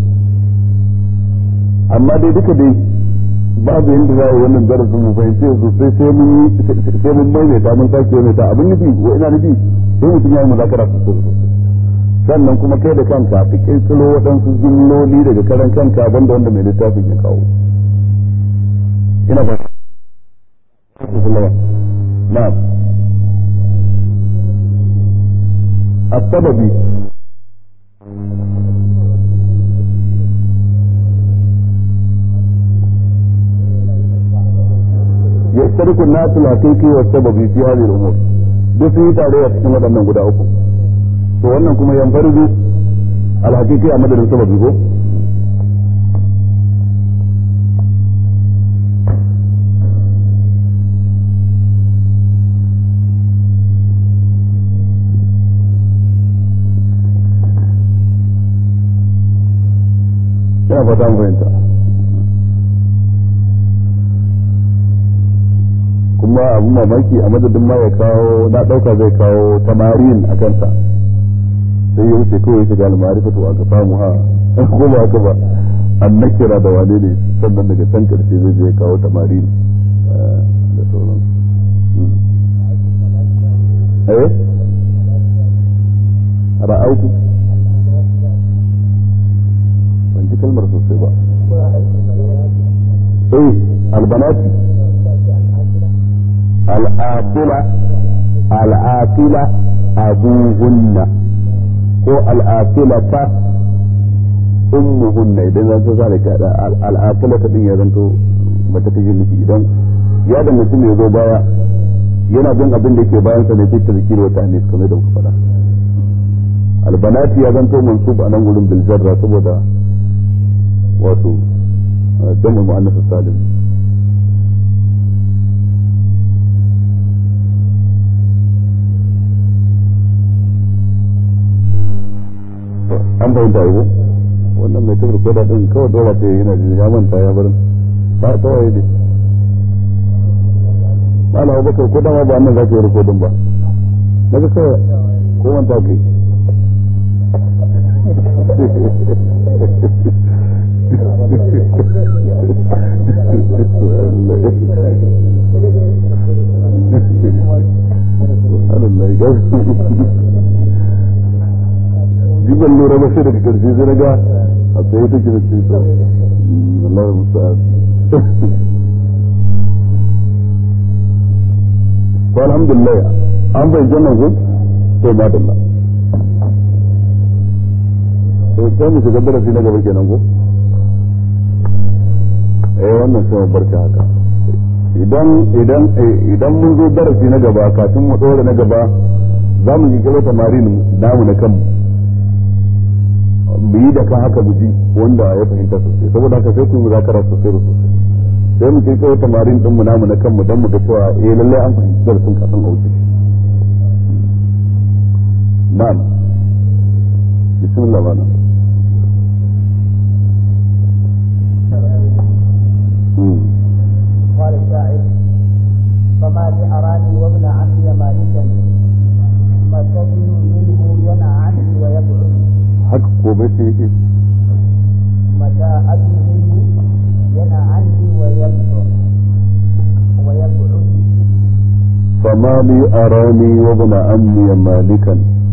amma dai duka dai babu yadda za a yi wannan darasin mu fahimce su sai sai mun sai mun maimaita mun sake maimaita abin nufi wa ina nufi sai mutum ya yi muzakara sosai da sosai sannan kuma kai da kanka ka kirkiro waɗansu jimloli daga karan kanka banda wanda mai littafin ya kawo ina ba na'am السبب يشترك الناس الحقيقي والسببي في هذه الامور duk sun yi tarayya cikin waɗannan guda uku to wannan kuma yan farzu alhaqiqi a madadin sababi ko ina fata mu fahimta kuma abu mamaki a madadin ma ya kawo na ɗauka zai kawo tamarin a kansa sai ya wuce kawai shiga almarifatu a gafa mu ha ko ba haka ba an nakira da wane ne sannan daga can karshe zai je kawo tamarin da sauran eh ra'aitu ban ji kalmar sosai ba eh albanati al'aqila al'aqila abuhunna ko al'aqilata ummuhunna idan zan so zai ka da al'aqilata din ya zanto mata take nufi idan ya da mutum ya zo baya yana bin abin da yake bayan sa ne sai tazkiri wa ta'anis kamar da muka faɗa albanati ya zanto mansub a nan gurin bil jarra saboda wato jam'ul muannas salim an fahimta ko wannan mai tabar koda din kawai dora ta yana jin ya manta ya barin ta ta waye ne mala abubakar ko dama ba annan za ka yi rikodin ba na ga kawai ko manta kai jiban lura ba sai daga karshe sai daga a tsaye take da ce ta Allah musta'an ko alhamdulillah an bai jannan ku to madalla to sai mu shiga darasi na gaba kenan ko eh wannan sai mu barka haka idan idan idan mun zo darasi na gaba kafin mu dora na gaba za mu yi kiro tamarin namu na kanmu mu yi da kan haka mu ji wanda ya fahimta sosai saboda haka sai ku yi muzakara sosai da sosai sai mu kirkiro tamarin din mu namu na kanmu dan mu ga cewa eh lallai an fahimci darasin kafin a wuce na'am bismillah bana قال الشاعر فما لي أراني وابن عمي مالكا ما تبن منه ينع عني ويبعد haka ko bai sai yake متى أدن منه ينع عني ويبعد ويبعد فما لي أراني وابن عمي مالكا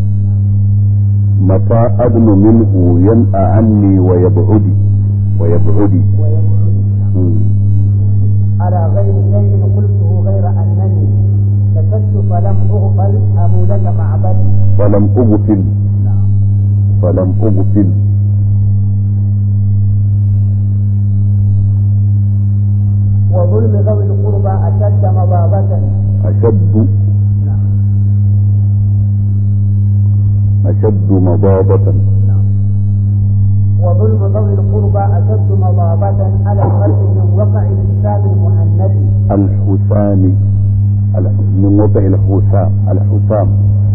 متى أدن منه ينأى عني ويبعدي ويبعدي ويبعد مم. على غير شيء قلته غير أنني كسبت فلم أغفل أمولك معبدي فلم أغفل نعم فلم أغفل وظلم ذوي القربى أشد مضابة أشد نعم أشد مضابة نعم وظلم ذوي القربى أشد مضابة على الخلق من وقع الحساب المهند الحسام الح- من وضع الحسام الحسام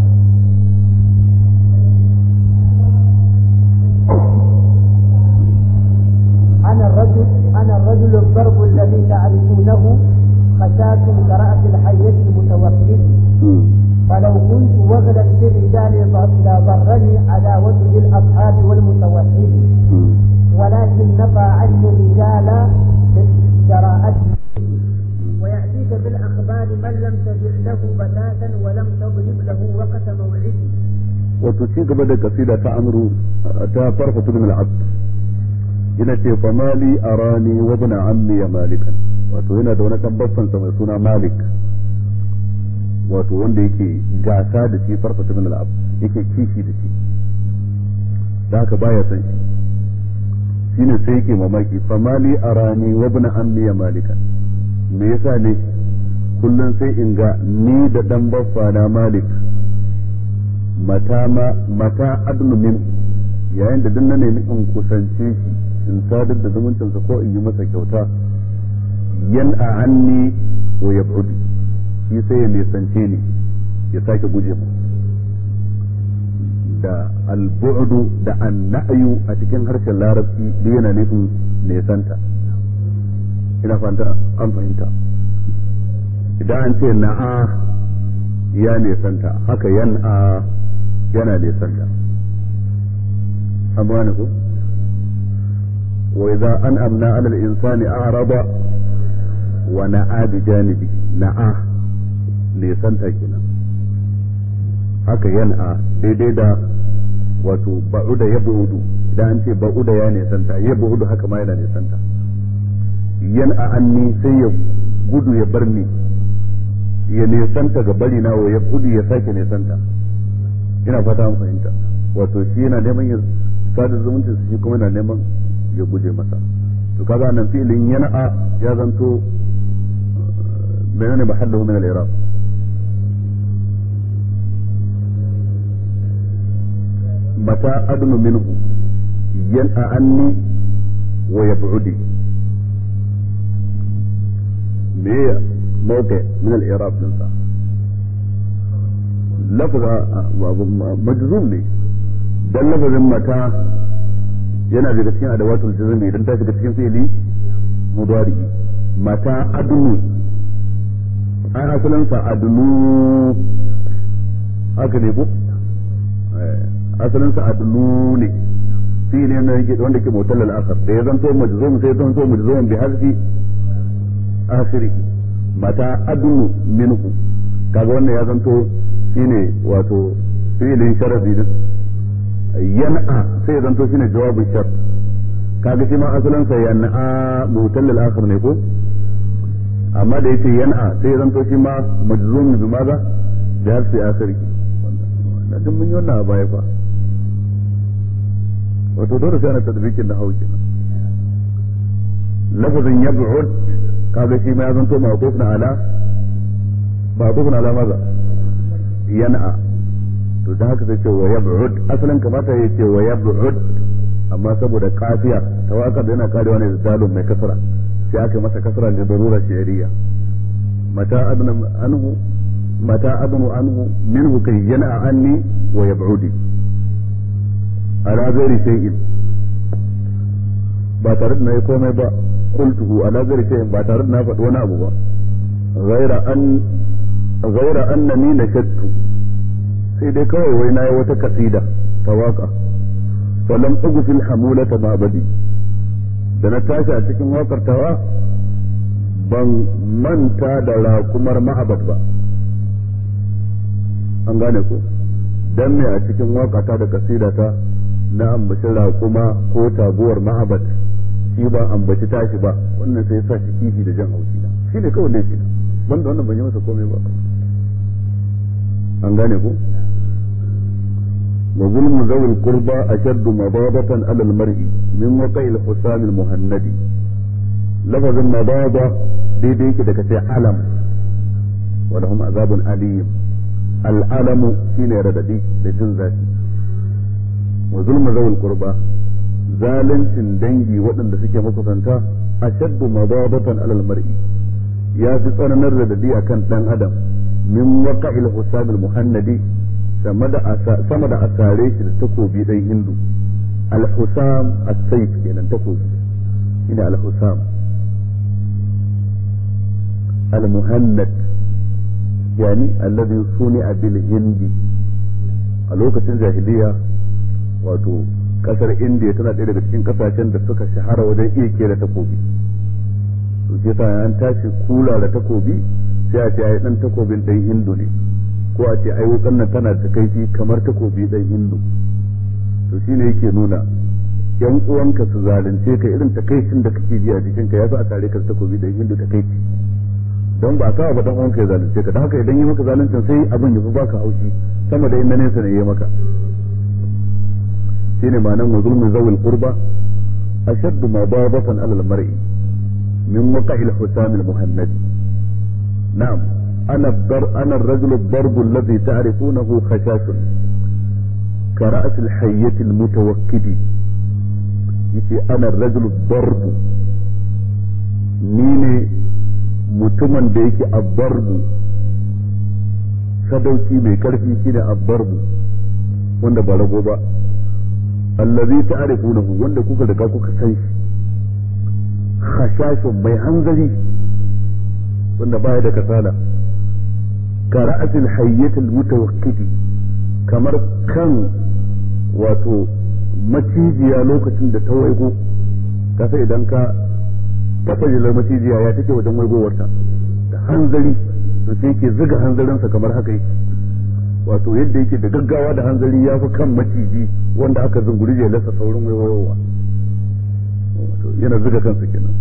أنا الرجل أنا الرجل الضرب الذي تعرفونه خشاة كرأس الحية المتوحد مم. فلو كنت وغلا في الرجال لضرني عداوة للأصحاب والمتوحد مم. ولكن نفى عني الرجال جراءته ويأتيك بالأخبار من لم تجع له بتاتا ولم تضرب له وقت موعد wato ci gaba da kasida ta amru ta farfa tudun al'abd yana ce fa mali arani wa ibn ammi ya malikan wato yana da wani dan babban sa mai suna malik wato wanda yake gasa da shi farfa tudun al'abd yake kishi da shi da haka baya san shi shine sai yake mamaki fa mali arani wa ibn ammi ya malikan me yasa ne kullun sai in ga ni da dan baffa na malik mata ma mata adnu min yayin da duk na nemi in kusance shi in sadar da zumuncinsa ko in yi masa kyauta yan a anni wa ya shi sai ya nisance ni ya sake guje mu da albu'du da anna'yu a cikin harshen larabci duk yana nufin nesanta ina fanta an fahimta idan an ce na'a ya nesanta haka yan'a yana nesanta amma ne ko wa idza an'amna 'ala al-insani a'rada wa na'a bi janibi na'a nesanta kenan haka yan'a daidai da wato ba'uda ya bu'udu idan an ce ba'uda ya nesanta ya bu'udu haka ma yana nesanta yan'a anni sai ya gudu ya bar ni ya nesanta ga bari na ya gudu ya sake nesanta ina fata an fahimta wato shi yana neman ya sada zumunci shi kuma yana neman ya guje masa to kaga nan fi'ilin yan'a ya zanto menene mahallahu min al-i'rab متى أدن منه ينأى عني ويبعدي مية موقع من الإعراب ننسى لفظ مجزوم ne dan lafazin mata yana daga cikin adawatul jazmi idan ta shiga cikin fi'ili mudari mata adnu ai asalin sa adnu haka ne ko asalin sa adlu ne fi ne wanda ke motal al-akhir da ya zanto majzum sai zanto majzum bi hazfi akhirih mata adlu minhu kaga wannan ya zanto shine wato fi'ilin sharadi din yan'a sai ya zanto shine jawabin shart kaga shi ma asalin sa yan'a motal al-akhir ne ko amma da yace yan'a sai ya zanto shi ma majzum bi maza bi hazfi akhirih na duk mun yi wannan a baya fa wato dole sai ana tadbikin da hauki lafazin yab'ud kaga shi ma ya zanto ma'quf na ala ma'quf na ala maza yan'a to da haka sai ce wa yab'ud asalin kamata ya ce wa yab'ud amma saboda kafiya tawakkal yana karewa ne da dalon mai kasra sai aka masa kasra da darura shi'riya mata adna anhu mata adnu anhu minhu kai yana anni wa yab'udi ala ghairi shay'in ba tare da nayi komai ba qultuhu ala ghairi shay'in ba tare da na faɗi wani abu ba ghaira an ghaira annani nashattu sai dai kawai wai nayi wata kasida ta waka falam ugfil hamulata ma badi da na tashi a cikin wakar tawa ban manta da rakumar ma'abad ba an gane ko dan me a cikin wakata da kasidata na ambaci raƙuma ko taguwar ma'abat shi ba ambaci tashi ba wannan sai sa shi kifi da jan haushi na shi ne kawai laifi na banda wannan ban yi masa komai ba an gane ko wa zulmu zawil qurba ashaddu madabatan ala al-mar'i min waqi al-husam al-muhannadi lafazin madaba daidai yake da kace alam wa lahum azabun alim al'alamu shine radadi da jin zafi wa zulma zawul qurba zalincin dangi waɗanda suke makusanta ashaddu madabatan alal mar'i ya fi tsananin radadi akan dan adam min waqa'il husamil muhannadi sama da sama da asare shi da takobi dan hindu al husam as-sayf kenan takobi shine al husam al muhannad yani alladhi suni'a bil hindi a lokacin jahiliya wato kasar indiya tana ɗaya daga cikin kasashen da suka shahara wajen iya kera takobi to ke sa an tashi kula da takobi sai a ce ai dan takobin dan hindu ne ko a ce ai wukan nan tana da kaifi kamar takobi dan hindu to shine yake nuna yan uwanka su zalunce ka irin takaicin da kake ji a jikinka ya fi a tare ka takobi dan hindu takaici don ba ka ba dan uwanka ya zalunce ka don haka idan yi maka zaluncin sai abin ya fi baka haushi sama da inda nesa ne ya maka shine ma'anar wa zulmi zawil qurba ashaddu madabatan ala al-mar'i min waqa'i al-husam al-muhannad na'am ana dar ana ar-rajulu ad-darb alladhi ta'rifunahu khashashun كرأس الحية المتوكد yace ana rajul darbu ni ne mutumin da yake abbarbu sadauki mai karfi shine abbarbu wanda ba rago ba allazi ta'rifunahu wanda kuka riga kuka san shi khashashun mai hanzari wanda baya da kasala ka ra'asil hayyatul mutawakkidi kamar kan wato macijiya lokacin da ta waigo ka sai idan ka taɓa jilar macijiya ya take wajen waigowarta da hanzari to sai ke zuga hanzarinsa kamar haka yake wato yadda yake da gaggawa da hanzari ya fi kan maciji wanda aka zunguri jelarsa saurin waiwayowa yana zuga kansa kenan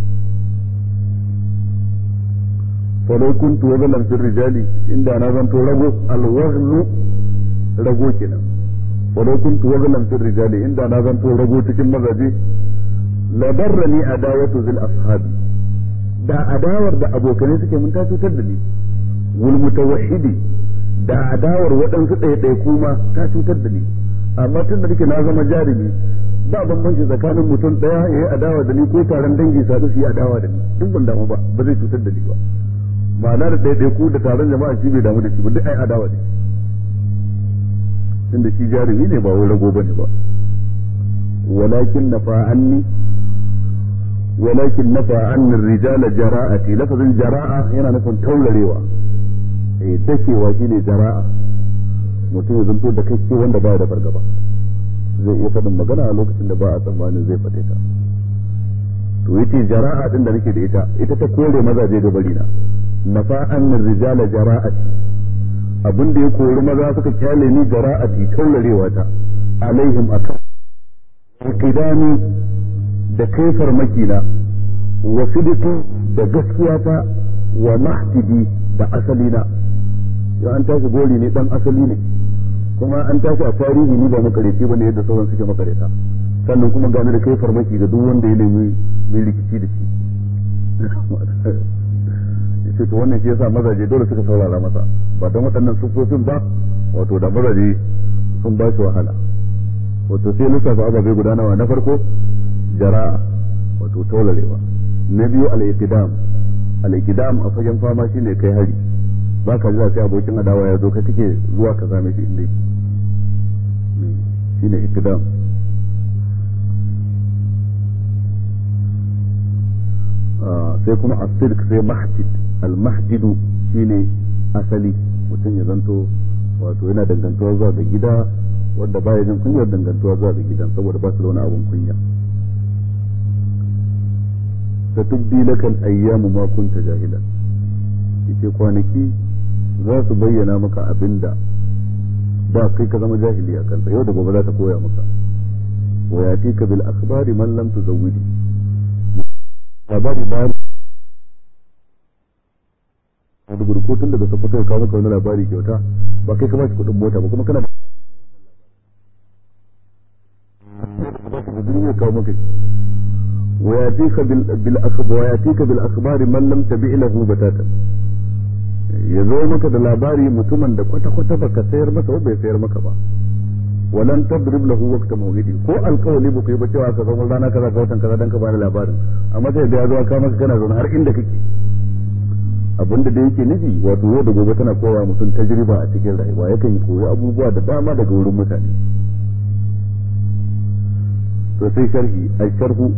falau kuntu wazalan fil rijali inda na zanto rago alwaznu rago kenan walau kuntu wazalan fil rijali inda na zanto rago cikin mazaje la darrani adawatu zil ashabi da adawar da abokanai suke mun ta cutar da ni wal mutawahhidi da adawar waɗansu ɗaya kuma ta cutar da ni amma tun da nake na zama jarumi ba bambanci tsakanin mutum ɗaya ya yi adawa da ni ko taron dangi sadu su yi adawa da ni duk ban damu ba ba zai cutar da ni ba ma'ana da ɗaya ku da taron jama'a shi bai damu da shi ba duk ai adawa da shi tunda shi jarumi ne ba wai rago bane ba walakin nafa anni walakin nafa anni rijala jara'ati lafazin jara'a yana nufin taurarewa eh dakewa shine jara'a mutum ya zanto da kai wanda baya da fargaba zai iya faɗin magana a lokacin da ba a tsammanin zai faɗe ta to yace jara'a din da nake da ita ita ta kore mazaje ga barina nafa anni rijala jara'ati abin da ya kori maza suka kyale ni jara'ati taurarewa ta alaihim akan qidami da kai farmaki na wa sidiki da gaskiya ta wa mahtidi da asali na yau an tashi gori ne dan asali ne kuma an tashi a tarihi ni ba makareci bane yadda sauran suke makareta sannan kuma gane da kai farmaki ga duk wanda ya nemi mai rikici da shi yace to wannan shi yasa mazaje dole suka saurara masa ba don waɗannan sufofin ba wato da mazaje sun ba shi wahala wato sai lissafa ababai guda nawa na farko jara'a wato taularewa na biyu al-iqdam al-iqdam a fagen fama shine kai hari ba ka jira sai abokin adawa ya zo ka kake zuwa ka same shi inda yake shine iqdam sai kuma as-sidq sai mahjid al-mahjidu shine asali mutum ya zanto wato yana dangantuwa zuwa ga gida wanda baya jin kunyar dangantuwa zuwa ga gidan saboda ba su da wani abun kunya ta tubdi lakal ayyamu ma kunta jahilan yace kwanaki za su bayyana maka abinda ba kai ka zama jahili a kansa yau da gobe za ta koya maka wa yatika bil akhbari man lam tuzawwidi labari ba da gurko tun daga sokoto ya kawo maka wani labari kyauta ba kai ka ba shi kuɗin mota ba kuma kana da duniya kawo maka وياتيك بالاخبار وياتيك بالاخبار من لم تبع له بتاتا ya zo maka da labari mutumin da kwata-kwata baka sayar masa ba bai sayar maka ba walan tadrib lahu waqta mawlidi ko alkawali ba ku yi ba cewa ka zama rana kaza ka watan kaza dan ka bani labarin amma sai da ya zo ka maka kana zaune har inda kake abinda da yake nufi wato yau da gobe tana kowa mutum tajriba a cikin rayuwa yakan koyi abubuwa da dama daga wurin mutane to sai sharhi ai sharhu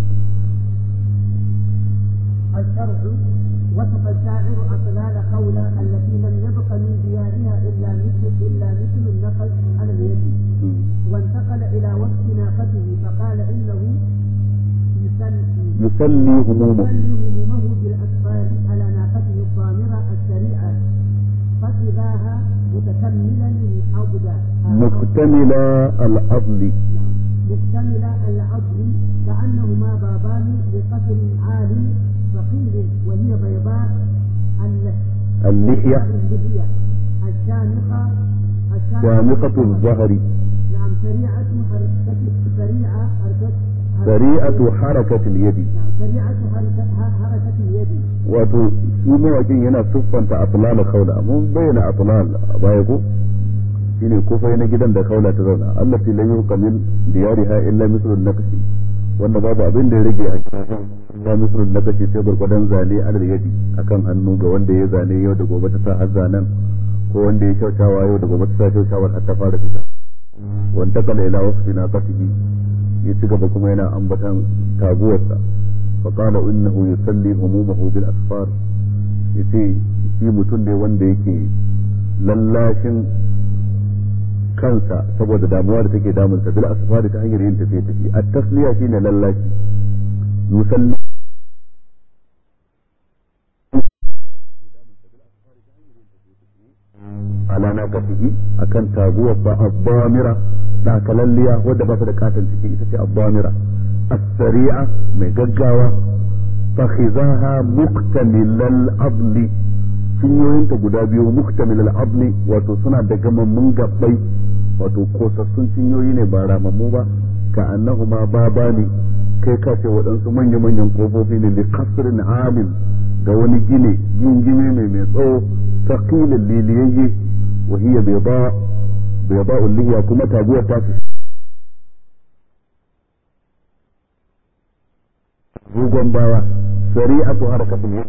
الشرح وصف الشاعر أطلال قولا التي لم يبق من ديارها إلا مثل إلا مثل النقل على اليد وانتقل إلى وصف ناقته فقال إنه يسلي يسلي همومه يسلي همومه بالأسفار على ناقته الضامرة السريعة فإذاها متكملا عبدا مكتمل الأضل مكتمل العظم كأنهما بابان لقصر عالي ثقيل وهي بيضاء اللحية اللحية اللحية الشامخة شامخة الظهر نعم سريعة حركة سريعة حركة سريعة حركة اليد نعم سريعة حركة حركة اليد wato shi mawakin yana siffanta atlal kaula mun bayyana atlal a baya ko shine kufai na gidan da kaula ta zauna Allah fi lan yuqa min diyariha illa mislun naqshi wanda babu abin da ya rage a cikin ya mislun naqshi sai gurgudan zane alal yadi akan hannu ga wanda ya zane yau da gobe ta sa har zanen ko wanda ya kyautawa yau da gobe ta sa kyautawar har ta fara fita wanda kala ila wasfi na qatihi ya ci gaba kuma yana ambatan taguwarsa fa qala innahu yusalli humumahu bil asfar yace shi mutum ne wanda yake lallashin kansa saboda damuwa da take damunsa bil asfari ta hanyar yin tafiye tafiye at tasliya shine lallashi yusalli ala na kafihi akan taguwar ba abbamira dakalalliya wadda ba ta da katon ciki ita ce abbamira as-sari'a mai gaggawa fakhizaha muktamilal abli cinyoyinta guda biyu muktamilal abli wato suna da gamammun gabbai wato kosassun cinyoyi ne ba ramammu ba ka annahuma baba ne kai ka ce waɗansu manya-manyan kofofi ne li kasrin amin ga wani gine gingime mai mai tsawo taqilin liliyayye wa hiya bayda bayda lihiya kuma taguwar ta rugon bawa sari'atu harakatul yad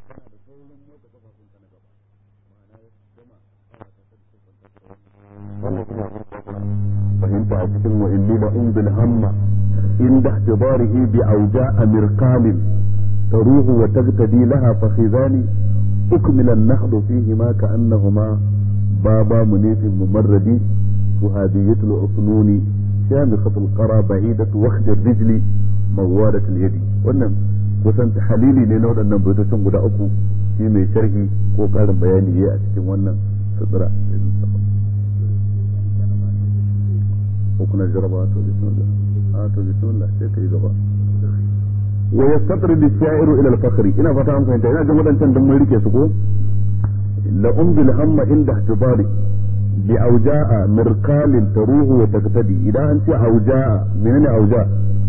fahimta a cikin wa inni la umbil hamma inda ihtibarihi bi awja'a mirqalin taruhu wa tagtadi laha fakhidani ukmila an-nakhdu fihima ka'annahuma baba munifin mumarradi وهادية العصنون شامخة القرى بعيدة وخد الرجل موالة اليد wannan kusan halili ne na waɗannan baitocin guda uku shi mai sharhi ko ƙarin bayani ya a cikin wannan sutura ko kuna jaraba to bismillah a to bismillah sai kai gaba wa yastatrid ash-sha'iru ila al-fakhr ina fata an fahimta ina jin wadancan dan mun rike su ko la umbil hamma inda ihtibari bi auja'a mirqalin taruhu wa taqtadi idan an ce auja'a menene auja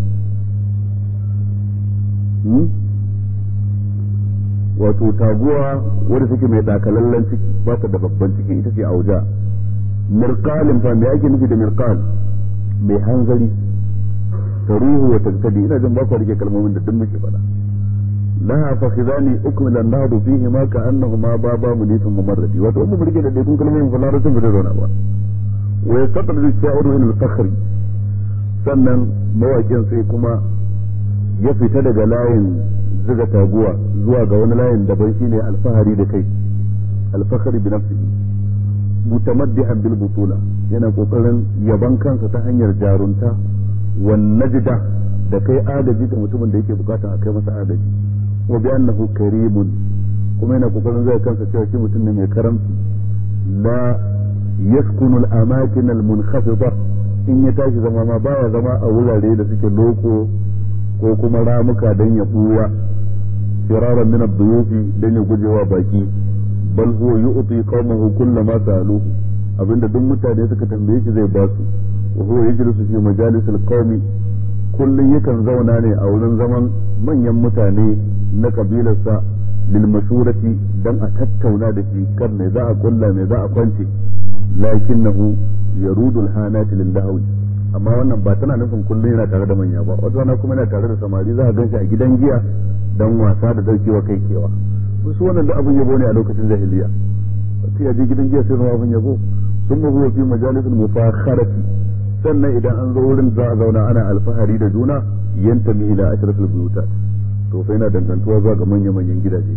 wato taguwa wadda take mai dakalallen ciki ba ta da babban ciki ita ce auja mirqalin fa me ake nufi da mirqal mai hanzari taruhu wa taqtadi ina jin ba ku rike kalmomin da duk muke faɗa laha fakhidani ukmila an-nahdu fihi ma ka annahuma baba munifin mumarradi wato mun rike da dai kun kalmomin fa larabcin bai zauna ba wa yastadri ash-sha'iru ila al-fakhri sannan mawakin sai kuma ya fita daga layin zuga taguwa zuwa ga wani layin daban shine alfahari da kai alfahari bi nafsihi mutamaddihan bil butula yana kokarin yaban kansa ta hanyar jarunta wan najda da kai agaji ga mutumin da yake bukata a kai masa agaji wa bi annahu karimun kuma yana kokarin zai kansa cewa shi mutum ne mai karamci la yaskunu al amakin al munkhafida in ya tashi zama ma baya zama a wurare da suke loko ko kuma ramuka dan ya buya firaran min ad-duyufi dan ya gujewa baki bal huwa yu'ti qaumahu kullama sa'aluhu abinda duk mutane suka tambaye shi zai ba su wa huwa yajlisu fi majalisil qaumi kullun yakan zauna ne a wurin zaman manyan mutane na kabilarsa lil mashurati dan a tattauna da shi kan me za a kulla me za a kwance lakinnahu yarudul hanati lil lahwi amma wannan ba tana nufin kullum yana tare da manya ba wata rana kuma yana tare da samari za a ganshi a gidan giya dan wasa da daukewa kai kewa su wannan da abin yabo ne a lokacin jahiliya sai ya je gidan giya sai zama abin yabo sun ma huwa fi majalisul mufakharati sannan idan an zo wurin za a zauna ana alfahari da juna yantami ila ashrafil buyutat to fa yana dangantuwa zuwa ga manya manyan gidaje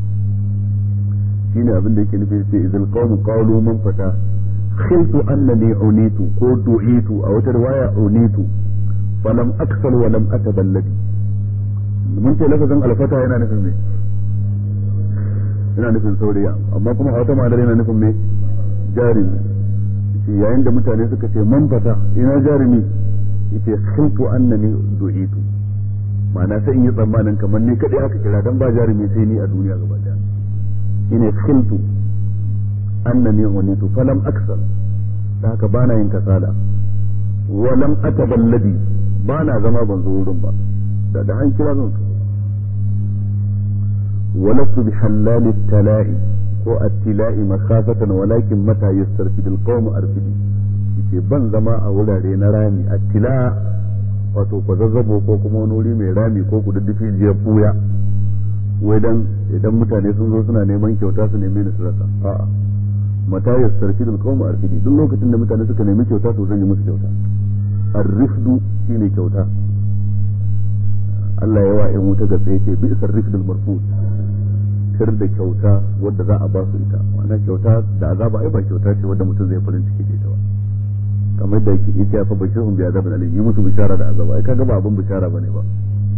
shine abin da yake nufi sai izal qawmu qalu man fata khiltu annani unitu ko du'itu a wata riwaya unitu falam aksal wa lam ataballadi mun ce lafazin alfata yana nufin me yana nufin saurayi amma kuma a wata ma'anar yana nufin me jarumi yayin da mutane suka ce man fata ina jarumi yace khiltu annani du'itu ma'ana sai in yi tsammanin kamar ni kadai aka kira dan ba jarumi sai ni a duniya gaba daya shine khiltu annani unitu falam aksal da haka bana yin kasala wa lam ataballadi bana zama ban zo wurin ba da da an kira zan walastu bi halal tala'i ko attila'i makhafatan walakin mata yastarfidul qawmu arfidi yace ban zama a wurare na rami attila wato kwazazzabo ko kuma wani wuri mai rami ko kududdufi jiya buya wai dan idan mutane sun zo suna neman kyauta su neme ni su rasa a'a mata yastarfidul qawmu arfidi duk lokacin da mutane suka nemi kyauta to zan yi musu kyauta ar-rifdu shine kyauta Allah ya wa ‘yan wuta ga tsaye ce bi isar rifdul marfud kar da kyauta wadda za a ba su ita wannan kyauta da azaba ai ba kyauta ce wadda mutum zai farin ciki da ita ba kamar da yake ita fa bashirhum bi azabin alim yi musu bishara da azaba ai kaga ba abin bishara bane ba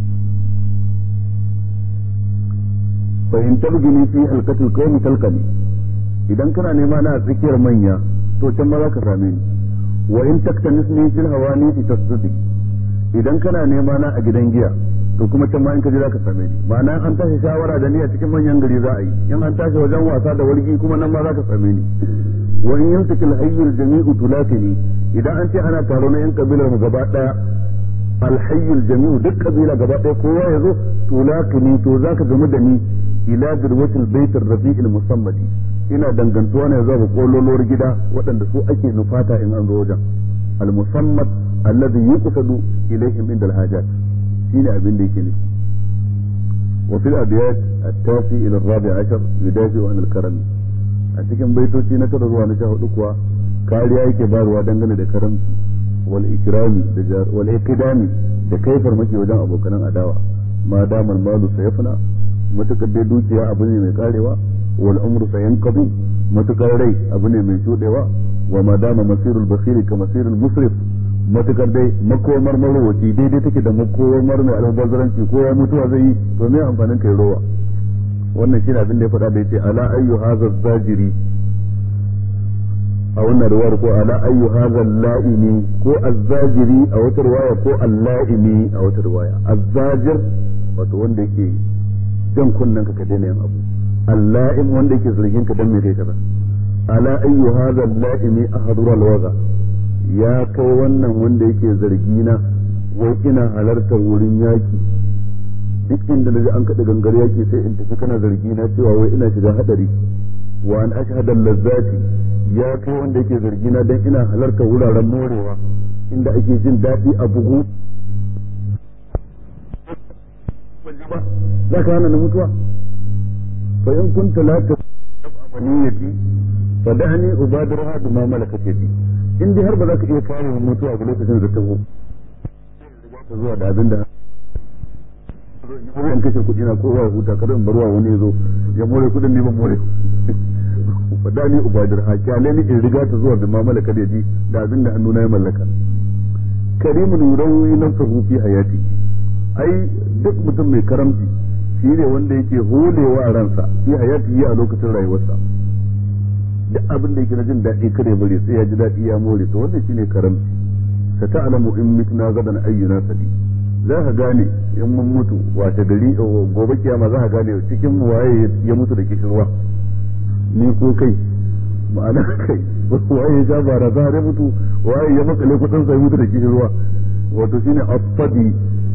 fa in tabgini fi halqatil qawmi talqani idan kana nema na tsakiyar manya to can ma za ka same ni wa in taktanisni fil hawani tasdudi idan kana nema na a gidan giya to kuma can ma in ka je za ka same ni ma'ana an tashi shawara da ni a cikin manyan gari za a yi in an tashi wajen wasa da wargi kuma nan ma za ka same ni wa in yantakil hayyul jami'u tulakini idan an ce ana taro na yan kabilar mu gaba daya alhayyul jami'u duk kabila gaba daya kowa ya zo tulakini to zaka gamu da ni ila dirwatil baitir rafi'il musammadi ina dangantuwa ne zuwa ga kololuwar gida waɗanda su ake nufata in an zo wajen al-musammad alladhi yuqsadu ilayhim inda al-hajat shine abin da yake nufi wa fil abiyat at-tasi ila ar-rabi' ashar yudafi an al-karam a cikin baitoci na tara zuwa na sha hudu kuwa kariya yake bayarwa dangane da karamci wal ikrami da wal iqdami da kaifar maki wajen abokanan adawa ma damal malu sayafna matukar dai dukiya abu ne mai karewa wal umru sayanqadi matukar rai abu ne mai shudewa wa ma dama masirul bakhili ka masirul musrif matukar dai makomar marowaci daidai take da makomar mai almubazzaranci ko ya mutuwa zai yi to me amfanin kai rowa wannan shine abin da ya faɗa da yace ala ayyu hadha zajiri a wannan riwayar ko ala ayyu hadha la'imi ko azzajiri a wata riwaya ko al-la'imi a wata riwaya azzajir wato wanda yake jan kunnen ka ka daina yin abu al-la'im wanda yake zargin ka dan me kai kaza ala ayyu hadha al-la'imi ahadura al-waza ya kai wannan wanda yake zargi na wai ina halartar wurin yaki duk inda naji an kaɗa gangar yaki sai in tafi kana zargi na cewa wai ina shiga hadari wa an ashhadu lazzati ya kai wanda yake zargi na dan ina halartar wuraren morewa inda ake jin daɗi a bugu za ka hana na mutuwa fa in kunta la tafamaniyati fa da'ani ubadiraha bima malakat yadi in dai har ba za ka iya kare mu mutuwa a lokacin da ta zo ta zuwa da abin da in kashe kuɗi na kowa huta kada in barwa wani ya zo ya more kuɗin ne ban more fa da'ani ubadiraha kyale ni in riga ta zuwa bima malakat yadi da abin da hannuna ya mallaka karimun yurawi nafsahu fi hayati ai duk mutum mai karamci shi ne wanda yake holewa a ransa fi hayati a lokacin rayuwarsa duk abin da yake na jin daɗi kare bari sai ya ji daɗi ya more to wannan shine karamci sa ta'lamu in mitna gadan ayyuna sadi za ka gane in mun mutu wace gari gobe kiyama za ka gane cikin mu waye ya mutu da kishirwa ni ko kai ma'ana kai waye ya ja bara za ya mutu waye ya makale kudin sai mutu da kishirwa wato shine asfadi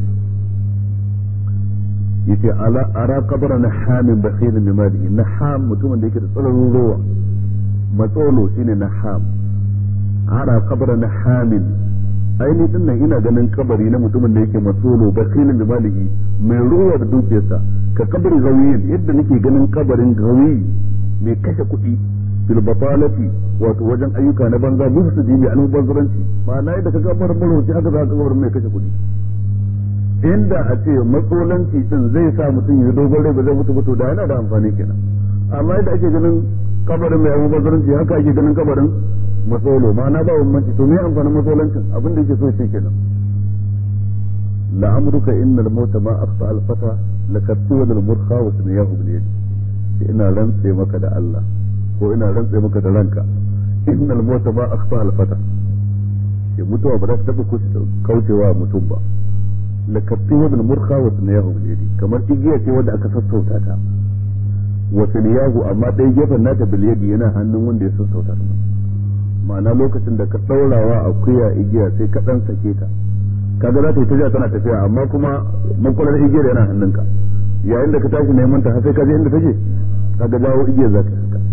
yace ala ara qabra nahamin bakhil bi malihi naham mutumin da yake da tsananin rowa matsolo shine naham ara qabra nahamin aini din nan ina ganin kabari na mutumin da yake matsolo bakhil bi malihi mai rowa da dukiyarsa ka kabari gawiyin yadda nake ganin kabarin gawi mai kashe kuɗi fil batalati wato wajen ayyuka na banza mufsidi mai almubazzaranci ma'ana yadda ka gabar marwaci haka za ka gabar mai kashe kuɗi inda a ce matsolanci din zai sa mutum ya dogon rai ba zai mutu mutu da yana da amfani kenan amma yadda ake ganin kabarin mai abu bazaranci haka ake ganin kabarin matsolo ma'ana ba bambanci to me amfanin matsolancin abin da yake so ce kenan la'amruka innal mauta ma aqta al fata lakattu wal murkha wa sunyahu bil yadi ina rantse maka da Allah ko ina rantse maka da ranka innal mauta ma aqta al fata ya mutuwa ba za ta taba kaucewa mutum ba lakatti wa bil murkha wa sunyahu bil yadi kamar igiya ce wanda aka sassauta ta wa sunyahu amma dai gefen nata bil yadi yana hannun wanda ya sassauta ta ma'ana lokacin da ka daurawa akuya igiya sai ka dan sake ta kaga za ta yi tafiya tana tafiya amma kuma makular igiyar yana hannunka yayin da ka tashi neman ta har sai ka je inda take kaga dawo igiyar za ta saka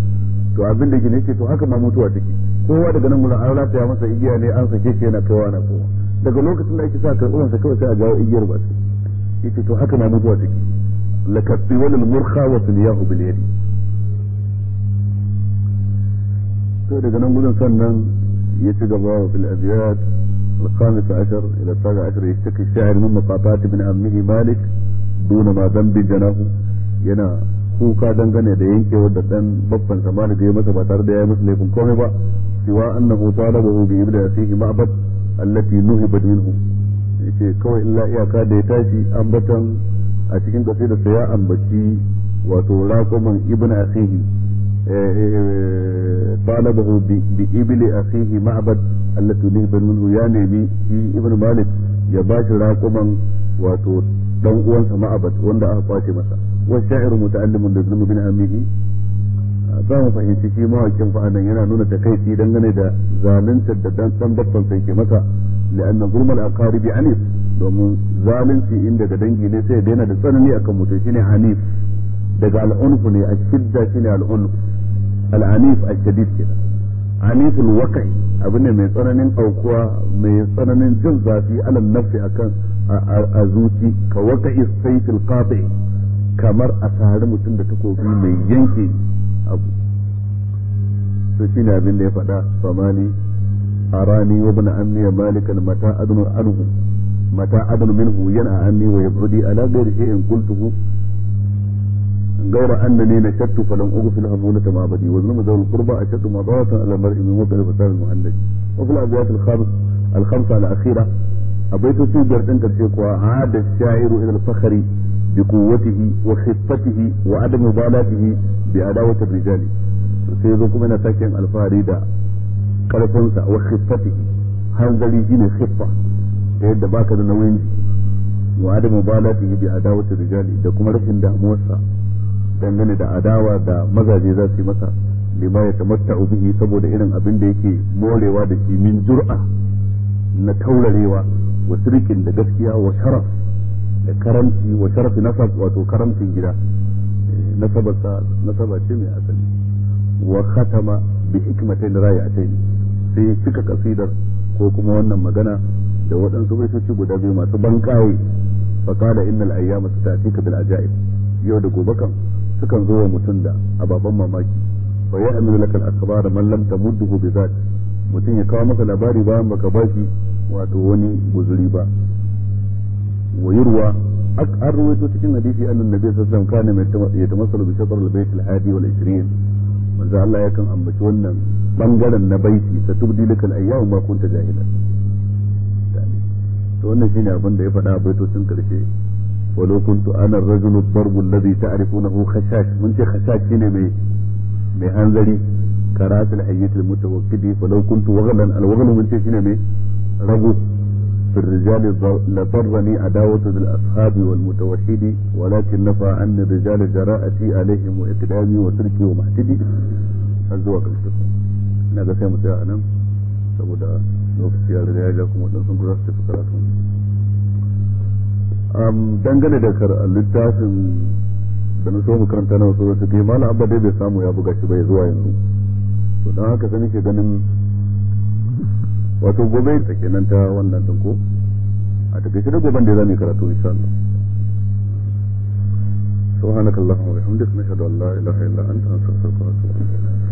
to abin da yake ne ce to haka ma mutuwa take kowa daga nan gurin an rataya masa igiya ne an sake shi yana kaiwa na kowa daga lokacin da ake sa karɓuwansa kawai sai a jawo igiyar ba su yace to haka ma mutuwa take lakatti wal murkha wa sunyahu bil yadi to daga nan gudun sannan ya ci gaba wa fil abiyat الخامس عشر إلى السابع عشر يشتكي الشاعر من مقاطعة ابن عمه مالك دون ما ذنب جناه yana kuka dangane da yankewar da dan babban sa malik ya masa ba tare da ya masa laifin komai ba siwa annahu talabahu bi ibda fihi ma'bad allati nuhibat minhu yace kawai illa iyaka da ya tashi ambatan a cikin kasida sa ya ambaci wato raquman ibn akhihi talabahu bi ibli akhihi ma'bad allati nuhibat minhu ya nemi shi ibn malik ya bashi raquman wato dan uwansa ma'abad wanda aka kwace masa wa sha'iru muta'allimun da zulmi bin amihi za mu fahimci shi mawakin fa'adan yana nuna takaici dangane da zalunta da dan dan babban sai ke masa li'anna zulmal aqaribi anif domin zalunci inda ga dangi ne sai daina da tsanani akan mutum shine hanif daga al'unf ne a shidda shine al'unf al'anif ashadid kenan aniful waqi abin ne mai tsananin aukuwa mai tsananin jin zafi alal nafsi akan a zuci ka waka isaifil qati kamar a sari mutum da takobi mai yanke abu to shine abin da ya faɗa famani arani wa ibn ammi malikan mata adnu anhu mata adnu minhu yana anni wa yabudi ala ghairi shay'in qultuhu غير أنني نشدت فلم أغفل همونة معبدي وظلم ذوي القربى أشد مضاعة على المرء من وقع فساد المهند وفي الأبيات الخامس الخمسة الأخيرة أبيت في جردن كرشيك عاد الشاعر إلى الفخر بقوته وخفته وعدم مبالاته بعداوة الرجال سيذوكم من ساكن الفاري دا كالفنسا وخفته هنزلي جيني خفة يد باك دا نوين وعدم مبالاته بعداوة الرجال دا كما رشن دا موسى dangane da adawa da mazaje za su yi masa lima ya tamatta'u bihi saboda irin abin da yake morewa da shi min jur'a na taurarewa wa sirkin da gaskiya wa sharaf da karamci wa sharafi nasab wato karamcin gida nasabarsa nasaba ce mai asali wa khatama bi hikmatain raya'atain sai ya cika kasidar ko kuma wannan magana da waɗansu baitoci guda biyu masu banƙaye fa qala innal ayyama ta'tika bil ajaib yau da gobe kan sukan zo wa mutum da ababen mamaki fa ya amilu laka al-akhbar man lam tamudduhu bi zat mutum ya kawo maka labari bayan baka bashi wato wani guzuri ba wa yurwa an ruwaito cikin hadisi annan nabi sallallahu alaihi wasallam kana ya tamassalu bi shatr al-bayt al-hadi wal 20 manzo Allah yakan ambaci wannan bangaren na baiti ta tubdi laka al-ayyam ma kunta jahilan to wannan shine abin da ya faɗa a baitocin karshe ولو كنت انا الرجل الضرب الذي تعرفونه خشاش من شيء خشاش شنو مي مي هنزلي كرات الحية المتوكد فلو كنت وغلا الوغل من شيء شنو مي رجل في الرجال لضرني عداوة الأصحاب والمتوحد ولكن نفع عن الرجال جراءتي عليهم وإقدامي وتركي ومحتدي الزواج الكتب ina sai mu tsaya a nan saboda lokaci ya riga ya ja kuma wadansu ku za su tafi karatu dangane da littafin da na so mu karanta na wasu wasu kai malam abba dai bai samu ya buga shi bai zuwa yanzu to don haka sai nake ganin wato gobe ta kenan ta wannan din ko a takaice da goben da zamu karatu insha Allah سبحانك اللهم وبحمدك نشهد ان لا اله الا انت نستغفرك ونتوب اليك